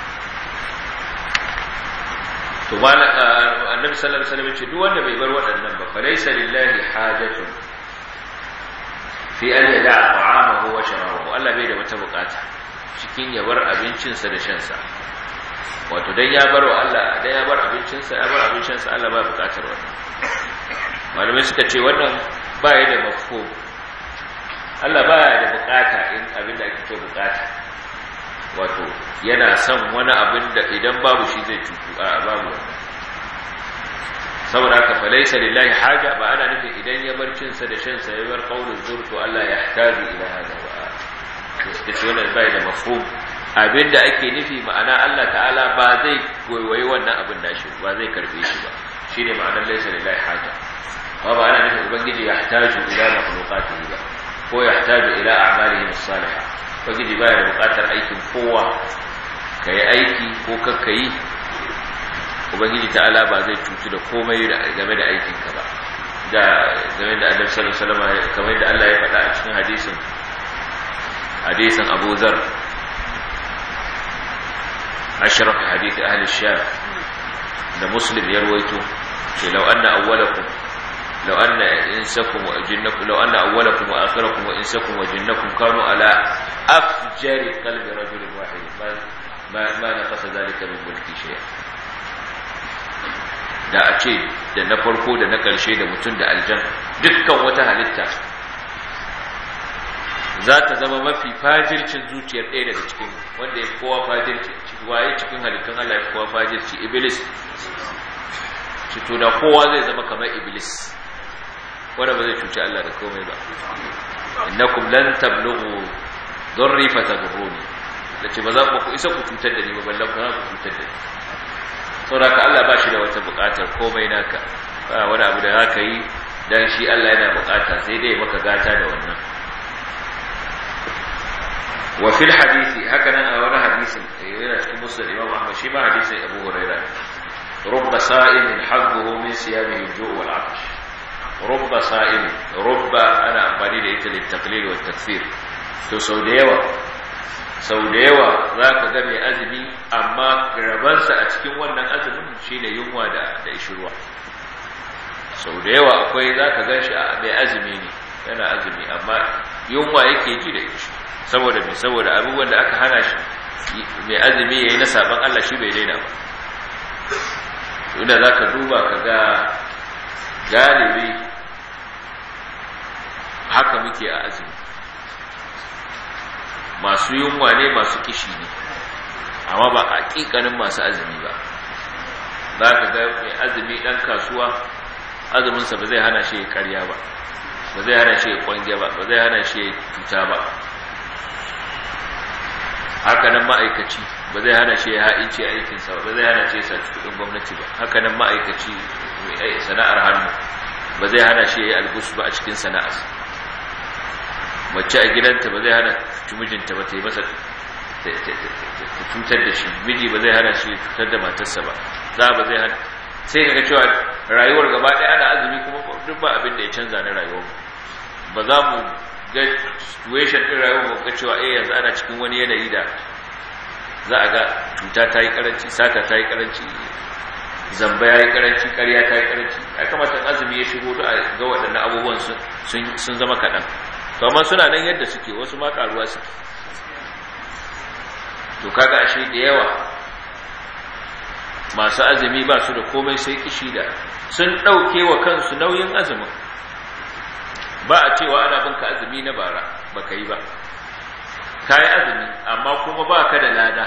to ba annabi sallallahu alaihi wasallam ce duk wanda bai bar waɗannan ba fa laysa lillahi hajatun fi an yada'a ta'amahu wa sharabahu Allah bai da wata bukata cikin ya bar abincinsa da shansa wato dan ya bar wa Allah dan ya bar abincinsa ya bar abincinsa Allah ba bukatar wannan malamai suka ce wannan ba ya da mafhum Allah ba ya da bukata in abin da ake ce bukata wato yana son wani abin da idan babu shi zai cutu a babu wannan saboda haka falaisa lillahi haja ba ana nufin idan ya bar cinsa da shansa ya bar qaulul zur to Allah ya htaji ila hada ba suka ce wannan bai da mafhum abinda ake nufi ma'ana Allah ta'ala ba zai goyi wannan abin da shi ba zai karbe shi ba shine ma'anar laisa lillahi haja ba ba ana nufin ubangiji ya hataju ila makhluqatihi ba ko ya hataju ila a'malihi as-salihah ubangiji baya da buƙatar aikin kowa kai aiki ko kakka yi ubangiji ta'ala ba zai cutu da komai game da aikinka ba da game da annabi sallallahu alaihi wasallam kamar da Allah ya faɗa a cikin hadisin hadisin Abu Zar ashraf hadith ahli sham da muslim ya ruwaito ce law anna awwalakum law anna insakum wa jinnakum law anna awwalakum wa akhirakum wa insakum wa jinnakum kanu ala afjari qalbi rajulin wahid ma ma naqasa dhalika min mulki shay'a da a ce da na farko da na ƙarshe da mutum da aljan dukkan wata halitta za ta zama mafi fajircin zuciyar ɗaya daga cikin wanda ya fi kowa fajirci waye cikin halittun Allah ya fi kowa fajirci iblis cito da kowa zai zama kamar iblis wanda ba zai cuci Allah da komai ba innakum lan tablughu darri fatadurruni dace ba za ku isa ku cutar da ni ba ballan ku cutar da ni sauraka Allah ba shi da wata bukatar komai naka ba wani abu da zaka yi dan shi Allah yana bukata sai dai maka gata da wannan wa fil hadisi haka nan a wani hadisin yana cikin musnad Imam Ahmad shi ma hadisin Abu Hurairah rubba sa'imin hadduhu min siyamihi al-ju' wal 'atash rubba sa'im rubba ana amfani da ita littaqlil wa takfir to sau da yawa sau da yawa za ka ga mai azumi amma rabansa a cikin wannan azumin shi ne yunwa da ishirwa sau da yawa akwai za ka gan shi mai azumi ne yana azumi amma yunwa yake ji da ishi saboda mai saboda abubuwan da aka hana shi mai azumi ya yi na sabon Allah shi bai daina ba inda za ka duba ka ga galibi haka muke a azumi masu yunwa ne masu kishi ne amma ba a ƙiƙanin masu azumi ba za ka ga mai azumi ɗan kasuwa azuminsa ba zai hana shi ya karya ba ba zai hana shi ya kwange ba ba zai hana shi ya cuta ba hakanan ma'aikaci ba zai hana shi ya ha'ince aikinsa ba zai hana shi ya saci kudin gwamnati ba hakanan ma'aikaci mai sana'ar hannu ba zai hana shi ya yi algus ba a cikin sana'arsa mace a gidanta ba zai hana mijinta ba ta yi masa ta cutar da shi miji ba zai hana shi cutar da matarsa ba za ba zai hana sai kaga cewa rayuwar gaba ɗaya ana azumi kuma duk ba abin da ya canza na rayuwar ba za mu ga situation ɗin rayuwar mu ga cewa eh yanzu ana cikin wani yanayi da za a ga cuta ta yi karanci sata ta yi karanci zamba ya yi karanci ƙarya ta yi karanci ya kamata azumi ya shigo da ga waɗannan abubuwan sun zama kaɗan to amma suna nan yadda suke wasu ma karuwa suke to kaga ashe da yawa masu azumi ba su da komai sai kishi da sun ɗauke wa kansu nauyin azumin ba a cewa ana binka azumi na bara ba ka yi ba ka yi azumi amma kuma ba ka da lada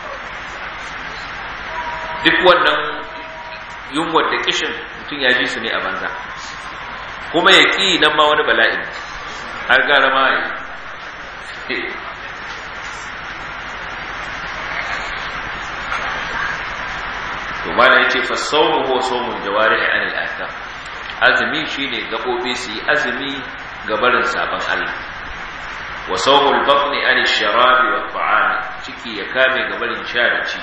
duk wannan yunwar da kishin mutum ya ji su ne a banza kuma ya ƙi nan ma wani bala'in har gara ma yi to mana yace fa sawmu huwa sawmul jawarih an al-atham azumi shine gabobi su yi azumi ga barin saban Allah wa sawmul batni an ash-sharabi wa at-ta'am ciki ya kame ga barin sha da ci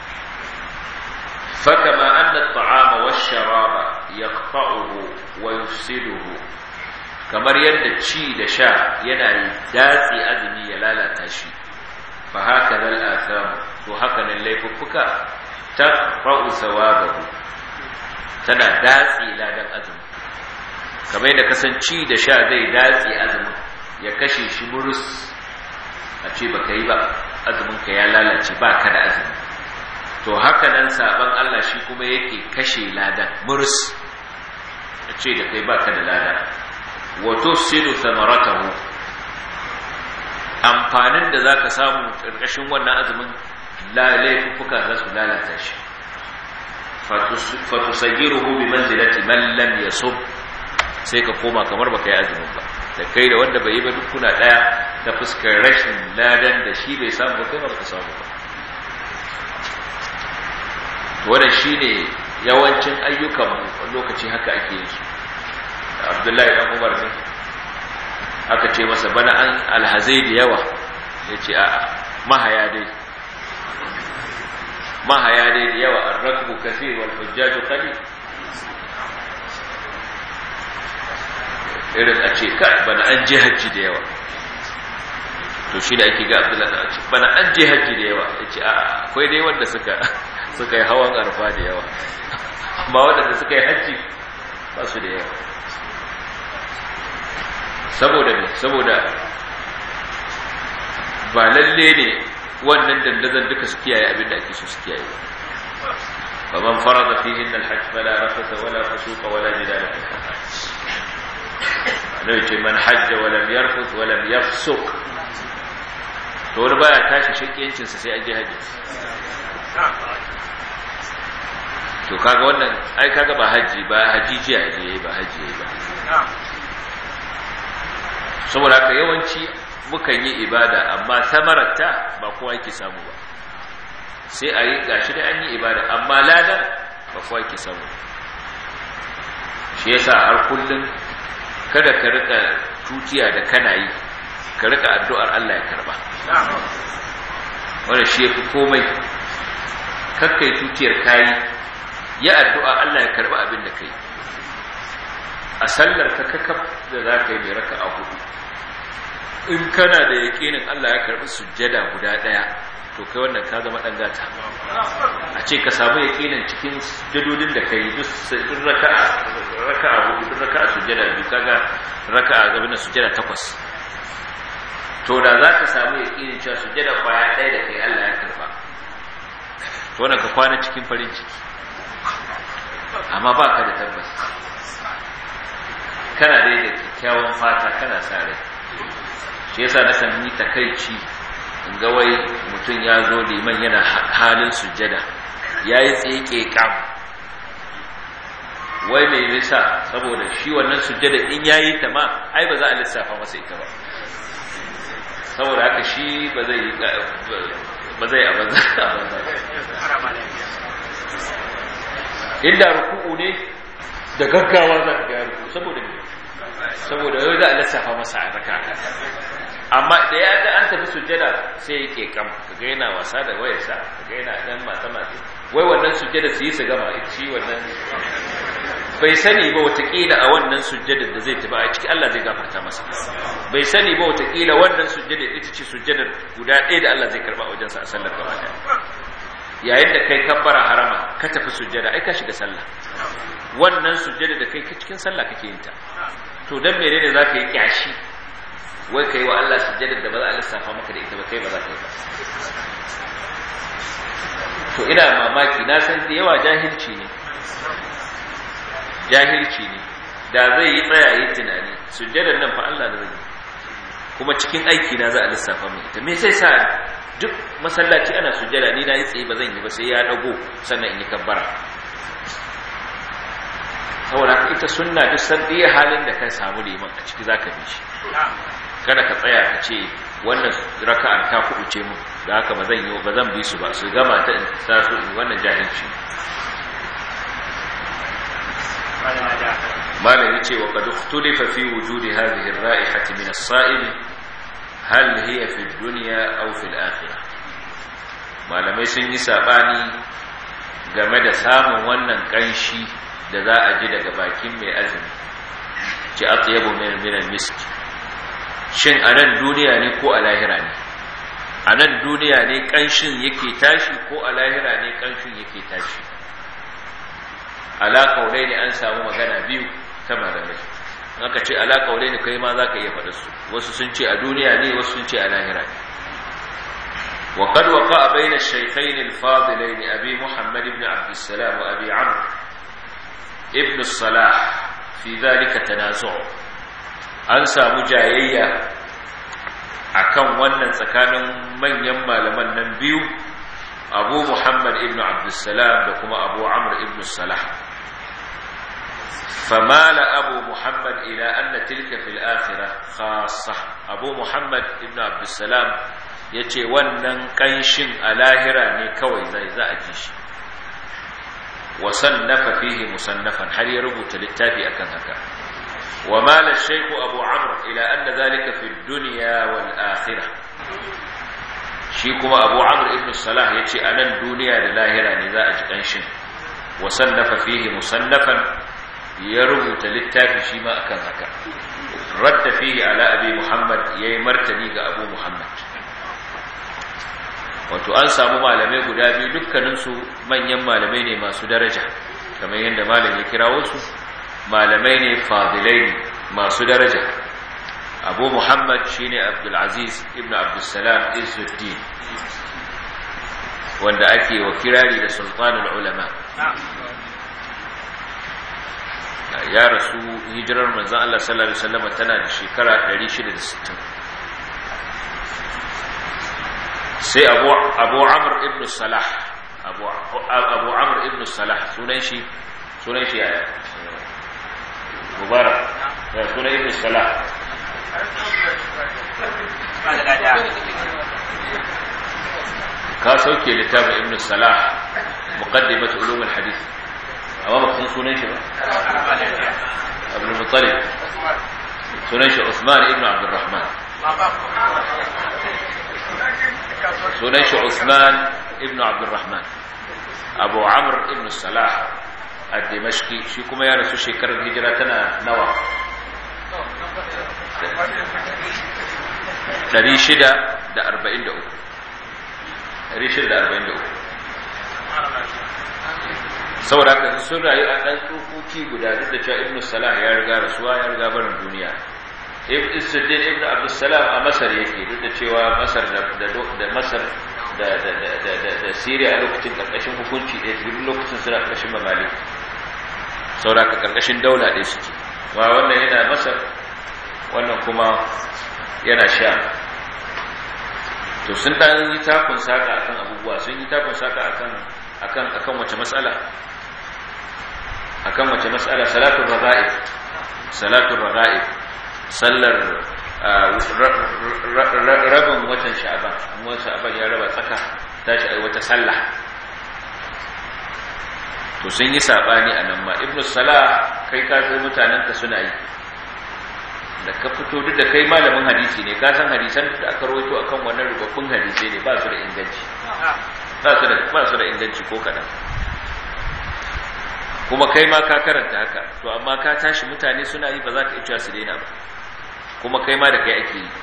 fakama anna at-ta'ama wash-sharaba yaqta'uhu wa yufsiduhu kamar yadda ci da sha yana datse azumi ya lalata shi fa haka zal atham to haka nan laifuffuka taqra'u sawabahu tana datse ladan azumi kamar yadda kasanci da sha zai datse azumin ya kashe shi murus a ce baka yi ba azumin ka ya lalace ba ka da azumi to haka nan saban Allah shi kuma yake kashe ladan murus a ce da kai baka da lada wa tufsidu thamaratahu amfanin da zaka samu karkashin wannan azumin laifuffuka za su lalata shi fatusagiruhu bi manzilati man lam yasub sai ka koma kamar baka yi azumin ba da kai da wanda bai yi ba duk kuna daya ta fuskar rashin ladan da shi bai samu ba kai ba ka samu ba to wannan shine yawancin ayyukan mu lokaci haka ake yin su abdullahi dan umar ne aka ce masa bana an alhazai da yawa ya ce a mahaya dai mahaya dai da yawa an rakbu kafir wal hujjaju qali irin a ce kai bana an je hajji da yawa to shi da ake ga abdullahi da ce bana an je hajji da yawa ya ce a akwai dai wanda suka suka yi hawan arfa da yawa amma waɗanda suka yi hajji ba su da yawa saboda ne saboda ba lalle ne wannan dandazon duka su kiyaye abinda ake so su kiyaye ba man farada fihin alhajj fala rafata wala fusuqa wala jidala fil hajj annabi ce man hajja wa lam yarfuth wa lam yafsuq to wani baya tashi shakiyancin sa sai an je haji to kaga wannan ai kaga ba haji ba hajijiya ne ba haji ba saboda haka yawanci mukan yi ibada amma samararta ba kowa yake samu ba sai a yi gashi da an yi ibada amma ladan ba kowa yake samu shi yasa har kullum kada ka rika tutiya da kana yi ka rika addu'ar Allah ya karba wanda shi yafi komai kakkai tutiyar kayi ya addu'a Allah ya karba abin da kai a sallar ka kakaf da za ka yi mai raka a hudu in kana da yaƙinin Allah ya karɓi sujjada guda ɗaya to kai wannan ka zama ɗan gata a ce ka samu yaƙinin cikin sujjadodin da ka yi duk raka'a raka'a hudu duk raka'a sujjada biyu kaga raka'a gaba na sujjada takwas to da za ka samu yaƙinin cewa sujjada kwaya ɗaya da kai Allah ya karɓa to wannan ka kwana cikin farin ciki amma ba ka da tabbas kana dai da kyakkyawan fata kana sa rai shi yasa na kan yi takaici in ga wai mutum ya zo liman yana halin sujjada ya yi tseke kam wai mai nisa saboda shi wannan sujjada in ya yi ta ma ai ba za a lissafa masa ita ba saboda haka shi ba zai yi ba zai a banza inda ruku'u ne da gaggawa za ka ga ruku saboda saboda yau za a lissafa masa a raka amma da ya ga an tafi sujjada sai yake kam kaga yana wasa da wayarsa kaga yana dan mata mata wai wannan sujjada su yi su gama ita shi wannan bai sani ba watakila a wannan sujjadar da zai tafi a ciki Allah zai gafarta masa bai sani ba watakila wannan sujjadar ita ce sujjadar guda ɗaya da Allah zai karba a wajensa a sallar gaba ɗaya yayin da kai kabbara harama ka tafi sujjada ai ka shiga sallah wannan sujjada da kai cikin sallah kake yin ta to dan menene zaka yi kyashi wai kai wa Allah sujjada da ba za a lissafa maka da ita ba kai ba za ka yi ba to ina mamaki na san da yawa jahilci ne jahilci ne da zai yi tsaya yi tunani sujjadar nan fa Allah da zai yi kuma cikin aiki na za a lissafa mai ita me sai sa duk masallaci ana sujjada ni na yi tsaye ba zan yi ba sai ya dago sannan in yi kabbara saboda haka ita sunna duk san ɗaya halin da ka samu liman a ciki zaka bi shi kada ka tsaya ka ce wannan raka'ar ta kuɓuce mu da haka ba zan yi ba zan bi su ba su gama ta in sa su in wannan jahilci malam yace wa qad ikhtulifa fi wujudi hadhihi ar-ra'ihati min as-sa'il hal hiya fi ad-dunya aw fi al-akhirah malamai sun yi sabani game da samun wannan kanshi da za a ji daga bakin mai azumi ci atyabu min min al-misk shin a nan duniya ne ko a lahira ne a nan duniya ne kanshin yake tashi ko a lahira ne kanshin yake tashi alaƙaunai ne an samu magana biyu ta malamai aka ce alaƙaunai ne kai ma za ka iya faɗa su wasu sun ce a duniya ne wasu sun ce a lahira ne وقد وقع بين الشيخين الفاضلين أبي محمد بن عبد السلام وأبي عمرو ابن الصلاح في ذلك تنازع أنسى مجايية akan wannan tsakanin manyan malaman nan biyu abu muhammad ibn abdussalam da kuma abu amr ibn salah famala abu muhammad ila anna tilka fil akhirah khassa abu muhammad ibn abdussalam yace wannan kanshin a lahira ne kawai zai za a ji shi wa sannafa fihi musannafan har ya rubuta littafi akan haka wa mala shaykh abu amr ila anna dhalika fi dunya wal akhirah shi kuma abu amr ibn salah yace anan duniya da lahira ne za a ji kanshin wa sannafa fihi musannafan ya rubuta littafi shi ma akan haka radda fihi ala abi muhammad yayi martani ga abu muhammad wato an samu malamai guda biyu dukkaninsu manyan malamai ne masu daraja kamar yadda malam ya kirawo su malamai ne fadilai ne masu daraja abu muhammad shine abdulaziz ibn abdulsalam izuddin wanda ake wa kirari da sultanul ulama ya rasu hijirar manzan Allah sallallahu Alaihi wasallam tana da shekara 660 sai abu amur ibn salah abu amur ibn salah sunan shi sunan shi yaya mubarak ya sunan ibn salah ka sauke littafin ibn salah muqaddimat ulum al-hadith amma ba san sunan shi ba abdul muttalib sunan shi usman ibn abdurrahman sunan shi usman ibn abdurrahman abu amr ibn salah al-dimashqi shi kuma ya rasu shekarar hijira tana nawa 643 saboda haka sun rayu a ɗan tsokoki guda duk da cewa ibn salah ya riga rasuwa ya riga barin duniya ibn isuddin ibn abdussalam a masar yake duk da cewa masar da masar da siriya a lokacin ƙarƙashin hukunci ɗaya duk lokacin suna ƙarƙashin mamalik saboda haka ƙarƙashin daula ɗaya suke wa wannan yana masar wannan kuma yana sha to sun dan yi takun saka akan abubuwa sun yi takun saka akan akan akan wace mas'ala akan wace mas'ala salatul raga'ib salatul raga'ib sallar rabin watan sha'ban amma sha'ban ya raba tsaka tashi ai wata sallah to sun yi sabani anan ma ibnu salah kai ka zo mutanen ka suna yi da ka fito duk da kai malamin hadisi ne ka san hadisan da aka rawaito akan wannan rubabbun hadisi ne ba su da inganci ba su da ba su da inganci ko kadan kuma kai ma ka karanta haka to amma ka tashi mutane suna yi ba za ka iya cewa su daina ba kuma kai ma da kai ake yi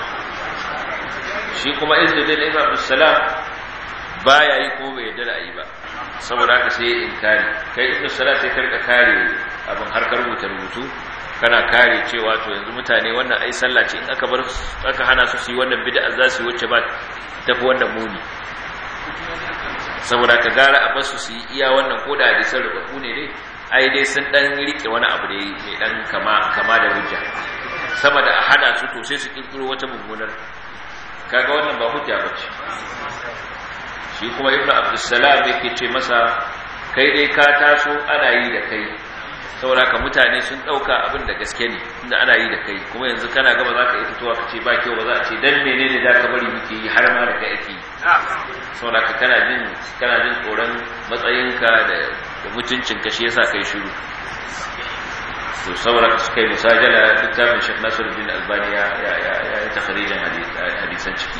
shi kuma izzuddin ibn abdussalam baya yi ko bai yarda da yi ba saboda haka sai ya inkari kai ibn salat sai karka kare abin harkar rubuta rubutu kana kare cewa to yanzu mutane wannan ai sallah ce in aka bar aka hana su su yi wannan bid'a za su yi wacce ba tafi wannan muni saboda ka gara a basu su yi iya wannan ko da hadisan rubabu ne dai ai dai sun dan rike wani abu dai mai dan kama kama da hujja sama da a hada su to sai su kirkiro wata mummunar kaga wannan ba hujja bace shi kuma ibnu abdussalam yake ce masa kai dai ka taso ana yi da kai saboda ka mutane sun dauka abin da gaske ne inda ana yi da kai kuma yanzu kana gaba za ka yi fitowa ka ce ba kyau ba za a ce dan menene da ka bari muke yi har ma da kai ake yi saboda ka kana jin kana jin tsoron matsayinka da da mutuncin ka shi yasa kai shiru to saboda ka suka yi musajala littafin Sheikh Nasiruddin Albani ya ya ya yi takhrijin hadisan ciki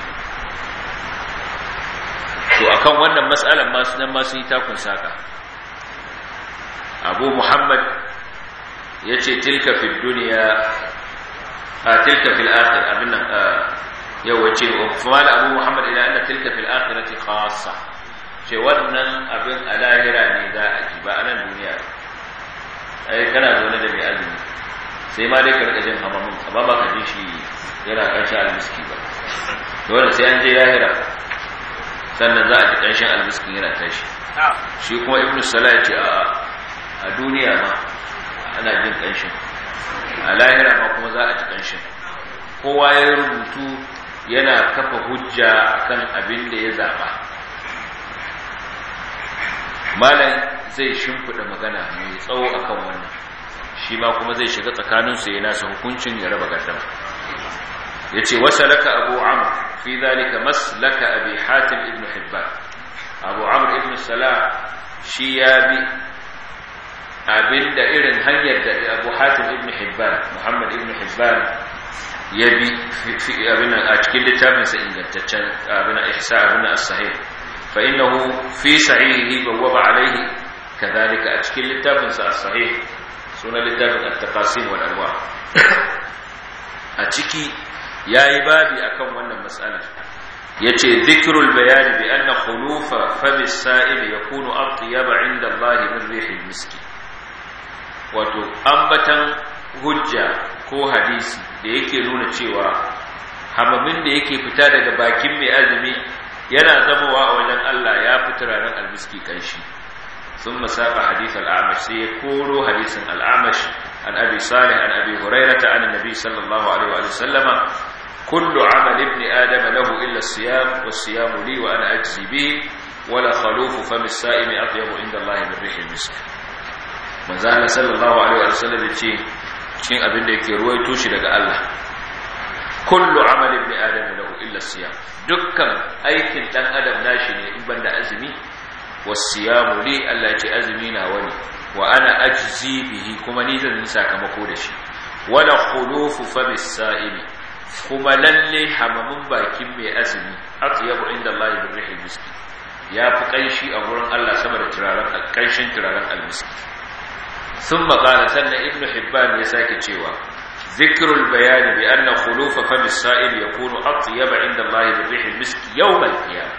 to akan wannan mas'alan ma sunan ma sun yi takun saka abu muhammad ya ce tilka fi duniya a tilka fil akhir abin nan yau wace kuma abu muhammad ila anna tilka fil akhirati khassa ce wannan abin a lahira ne za a ji ba a nan duniya ai kana zaune da mai azumi sai ma dai ka rika jin hamamin amma ba ka ji shi yana ƙarshen almiski ba dole sai an je lahira sannan za a ji ƙanshin almiskin yana tashi shi kuma ibn salah ya ce a duniya ma ana jin ƙanshin a lahira ma kuma za a ji ƙanshin kowa ya rubutu yana kafa hujja akan abin da ya zaɓa malam zai shimfiɗa magana mai tsawo akan wannan shi ma kuma zai shiga tsakaninsu ya nasa hukuncin ya raba gardama ya ce wasa laka abu amur fi zalika maslaka abi hatim ibn hibban abu amur ibn salah shi ya bi abinda irin hanyar da abu hatim ibn hibban hibban muhammad ibn hibban ya bi abin a cikin littafinsa ingantaccen abin ihsa abin as-sahih fa innahu fi sahihi bawwaba alayhi kadhalika a cikin littafinsa as-sahih sunan littafin at-taqasim wal anwa a ciki yayi babi akan wannan mas'ala yace dhikrul bayan bi anna khulufa fami as-sa'il yakunu atyab 'inda Allah min rihil miski wato ambatan hujja ko hadisi da yake nuna cewa hamamin da yake fita daga bakin mai azumi yana zamowa a wajen Allah ya fi turaren almiski kanshi sun masaka hadith al'amash sai ya koro hadisin al'amash an abi salih an abi hurairata an nabi sallallahu alaihi wa sallama kullu amal ibn adam lahu illa as-siyam was-siyam li wa ana ajzi bihi wala khalufu fami as-sa'im atyabu inda Allah min rihil misk manzo Allah sallallahu alaihi wa sallam ya ce cikin abin da yake ruwaito shi daga Allah kullu amal ibn adam lahu illa siyam dukkan aikin dan adam nashi ne in banda azumi wasiyamu li Allah ya ce azumi na wani wa ana ajzi bihi kuma ni zan yi sakamako da shi wala khulufu famis sa'imi kuma lalle hamamin bakin mai azumi atyabu inda Allah bi rihil miski ya fi kanshi a gurin Allah sama da turaren kanshin turaren almiski ثم قال سنة ابن حبان يساك تشيوا ذكر البيان بأن خلوف فم السائل يكون أطيب عند الله بالريح المسك يوم القيامة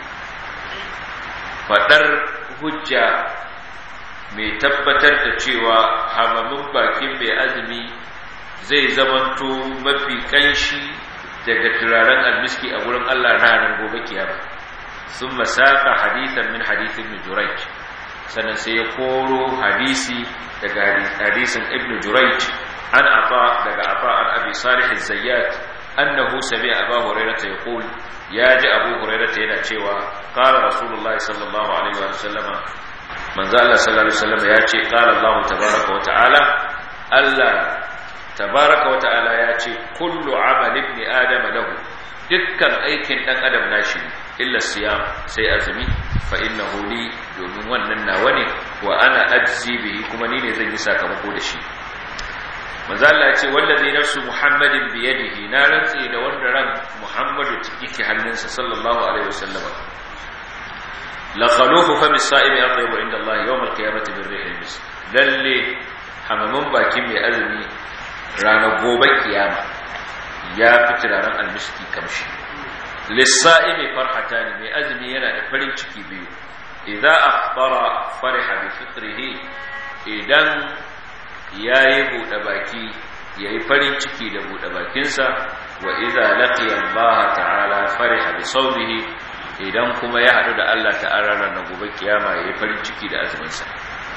فدر hujja mai tabbatar da cewa hamamin bakin mai azumi zai zamanto mafi kanshi daga turaren almiski a wurin Allah ranar gobe kiyama sun masaka hadithan min hadithin min jurayj sannan sai ya koro hadisi daga hadisin ibn jurayj an ata daga ata an abi salih az-zayyat annahu sami'a abu hurairah yaqul ya ji abu hurairah yana cewa qala rasulullah sallallahu alaihi wa sallam manzo Allah sallallahu alaihi wasallam ya ce qala Allah tabaaraka wa ta'ala Allah tabaaraka wa ta'ala ya ce kullu amal ibn adam lahu dukkan aikin dan adam nashi illa siyam sai azumi fa innahu li domin wannan nawa ne wa ana ajzi bihi kuma ni ne zan yi sakamako da shi manzo Allah ya ce wallazi nafsu muhammadin bi yadihi na rantsi da wanda ran muhammadu yake hannunsa sallallahu alaihi wasallam la khalufu fami sa'imi atayyibu inda Allah yawm al-qiyamati bir rihil mis lalle hamamin bakin mai azumi ranar gobe kiyama ya fi turaren almiski kamshi lissa'imi farhatani mai azumi yana da farin ciki biyu idza aftara fariha bi fitrihi idan yayi bude baki yayi farin ciki da bude bakinsa wa idza laqiya Allah ta'ala fariha bi sawmihi idan kuma ya hadu da Allah ta'ala ranar gobe kiyama yayi farin ciki da azumin sa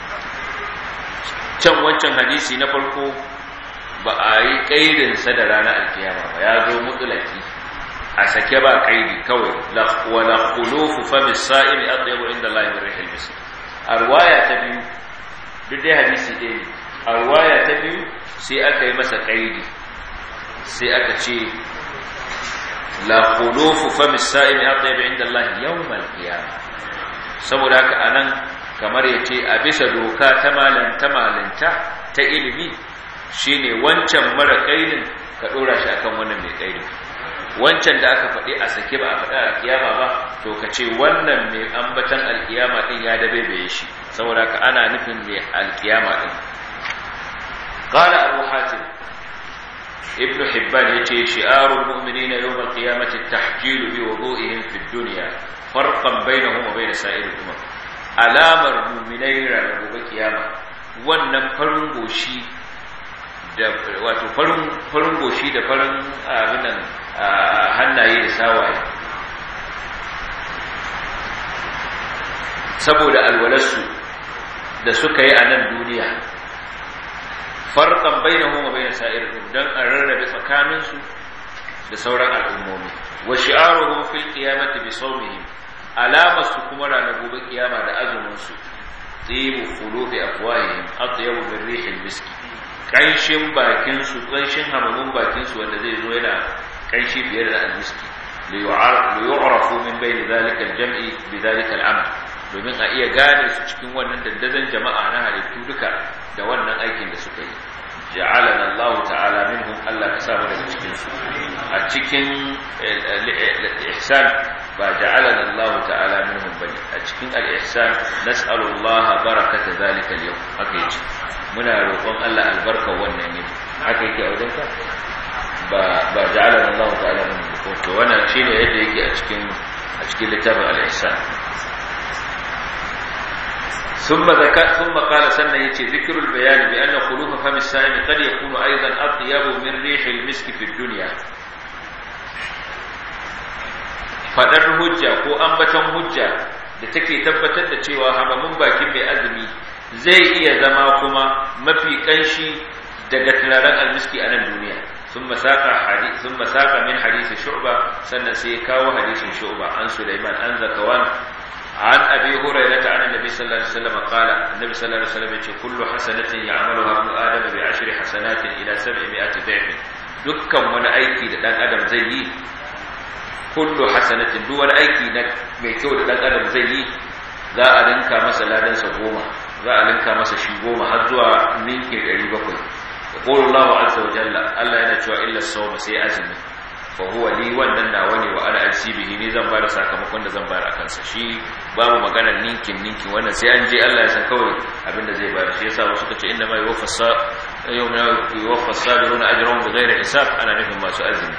can wancan hadisi na farko ba a yi kaidin sa da ranar alkiyama ba ya zo mutulaki a sake ba kaidi kawai wala khulufu fami sa'imi atyabu inda Allah min rihil misk arwaya ta biyu duk dai hadisi ɗaya ne arwaya ta biyu sai aka yi masa kaidi sai aka ce la khulufu fami sa'imi atyabu inda Allah yawmal qiyamah saboda haka anan kamar yace a bisa doka ta malanta malanta ta ilimi shine wancan mara kaidin ka dora shi akan wannan mai kaidin wancan da aka faɗi a sake ba a faɗi alkiyama ba to ka ce wannan mai ambatan alkiyama ɗin ya dabe bai shi saboda ka ana nufin mai alkiyama ɗin ƙala abu hatim ibn hibban ya ce shi'arun mu'mini na yau alkiyamati tahjilu bi wudu'ihim fi dunya farqan bainahum wa bain sa'ir umam alamar mu'minai ranar gobe kiyama wannan farin goshi da wato farin goshi da farin abinan hannaye da sawaye saboda alwalarsu da suka yi a nan duniya farkan bai na homa bai na sa'ir don a rarrabe tsakaninsu da sauran al'ummomi wa shi'aruhum fil qiyamati bi sawmihim alamarsu kuma ranar gobe kiyama da azuminsu tibu qulubi afwahihim atyabu min rihil miski kanshin bakinsu kanshin hamamin bakinsu wanda zai zo yana kanshi fiye da almiski li yu'rafu min bayni zalika al-jam'i bi zalika al-amal domin a iya gane su cikin wannan dandazon jama'a na halittu duka da wannan aikin da suka yi ja'alana Allah ta'ala minhum Allah ka samu daga cikin su a cikin ihsan ba ja'alana Allah ta'ala minhum bane a cikin al-ihsan nas'alu Allah barakata zalika al-yawm haka yace muna roƙon Allah albarka wannan ne haka yake a wajen ka ba ba ja'alana Allah ta'ala minhum to wannan shine yadda yake a cikin a cikin littafin al-ihsan ثم ذكر ثم قال سنة يتي ذكر البيان بأن خلوف فم السائم قد يكون أيضا أطيب من ريح المسك في الدنيا fadar hujja ko ambaton hujja da take tabbatar da cewa hamamin bakin mai azumi zai iya zama kuma mafi kanshi daga turaren almiski a nan duniya ثم ساق حديث ثم ساق من حديث شعبة سنة سيكاو حديث شعبة عن سليمان عن ذكوان عن أبي هريرة عن النبي صلى الله عليه وسلم قال النبي صلى الله عليه وسلم يقول كل حسنة يعملها ابن آدم بعشر حسنات إلى سبعمائة ضعف dukkan wani aiki da dan adam zai yi kullu hasanatin duk wani aiki na mai kyau da dan adam zai yi za a linka masa ladan sa goma za a linka masa shi goma har zuwa ninki 700 yaqulu Allahu azza wa jalla Allah yana cewa illa sawma sai azumi fa huwa li wannan nawa ne wa ana bihi ne zan bada sakamakon da zan bayar akan sa shi babu magana ninkin ninkin wannan sai an je Allah ya san kawai abinda zai bayar shi yasa wasu kace inna ma yuwaffasa yawma yuwaffas sabiruna ajrahum bighairi hisab ana nufin masu azumi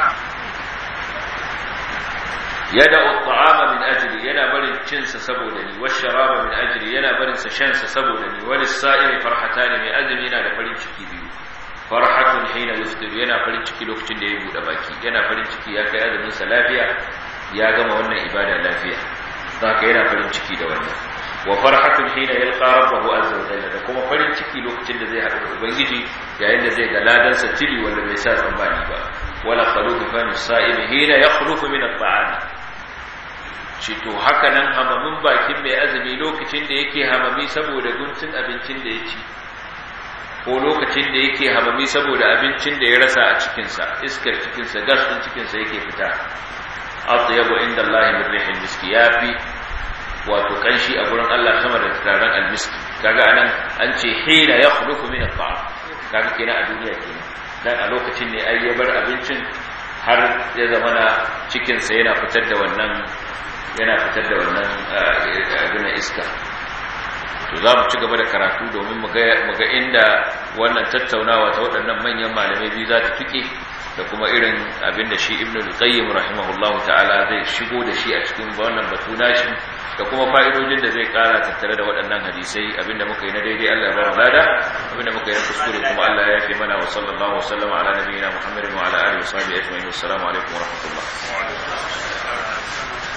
yada at'ama min ajli yana barin cin sa saboda ni washaraba min ajli yana barin sa shan sa saboda ni wal sa'imi farhatani mai azumi yana da farin ciki biyu farhatun hina yuftir yana farin ciki lokacin da ya bude baki yana farin ciki ya kai azumin sa lafiya ya gama wannan ibada lafiya zaka yana farin ciki da wannan wa farhatun hina yalqa rabbahu azza wa jalla da kuma farin ciki lokacin da zai haɗu da ubangiji yayin da zai ga ladan sa tili wanda bai sa tsammani ba wala khalufu fani sa'imi hina yakhlufu min at-ta'am shi to haka nan hamamin bakin mai azumi lokacin da yake hamami saboda guntun abincin da ya ci ko lokacin da yake hamami saboda abincin da ya rasa a cikinsa iskar cikinsa gas ɗin cikinsa yake fita atyabu inda Allah min rihil miski yafi wato kanshi a gurin Allah sama da turaren almiski kaga anan an ce hina yakhluqu min at-ta'am kaga kenan a duniya kenan dan a lokacin ne ai ya bar abincin har ya zama na cikinsa yana fitar da wannan yana fitar da wannan abin iska to za mu ci gaba da karatu domin mu ga inda wannan tattaunawa ta waɗannan manyan malamai biyu za ta tuke da kuma irin abin da shi ibn al-qayyim rahimahullahu ta'ala zai shigo da shi a cikin wannan batu nashi da kuma fa'idojin da zai kara tattare da waɗannan hadisai abinda muka yi na daidai Allah ya bar lada abinda muka yi na kuskure kuma Allah ya yafe mana wa sallallahu wa sallama ala nabiyyina Muhammadin wa ala alihi wa sahbihi ajma'in assalamu alaikum wa rahmatullah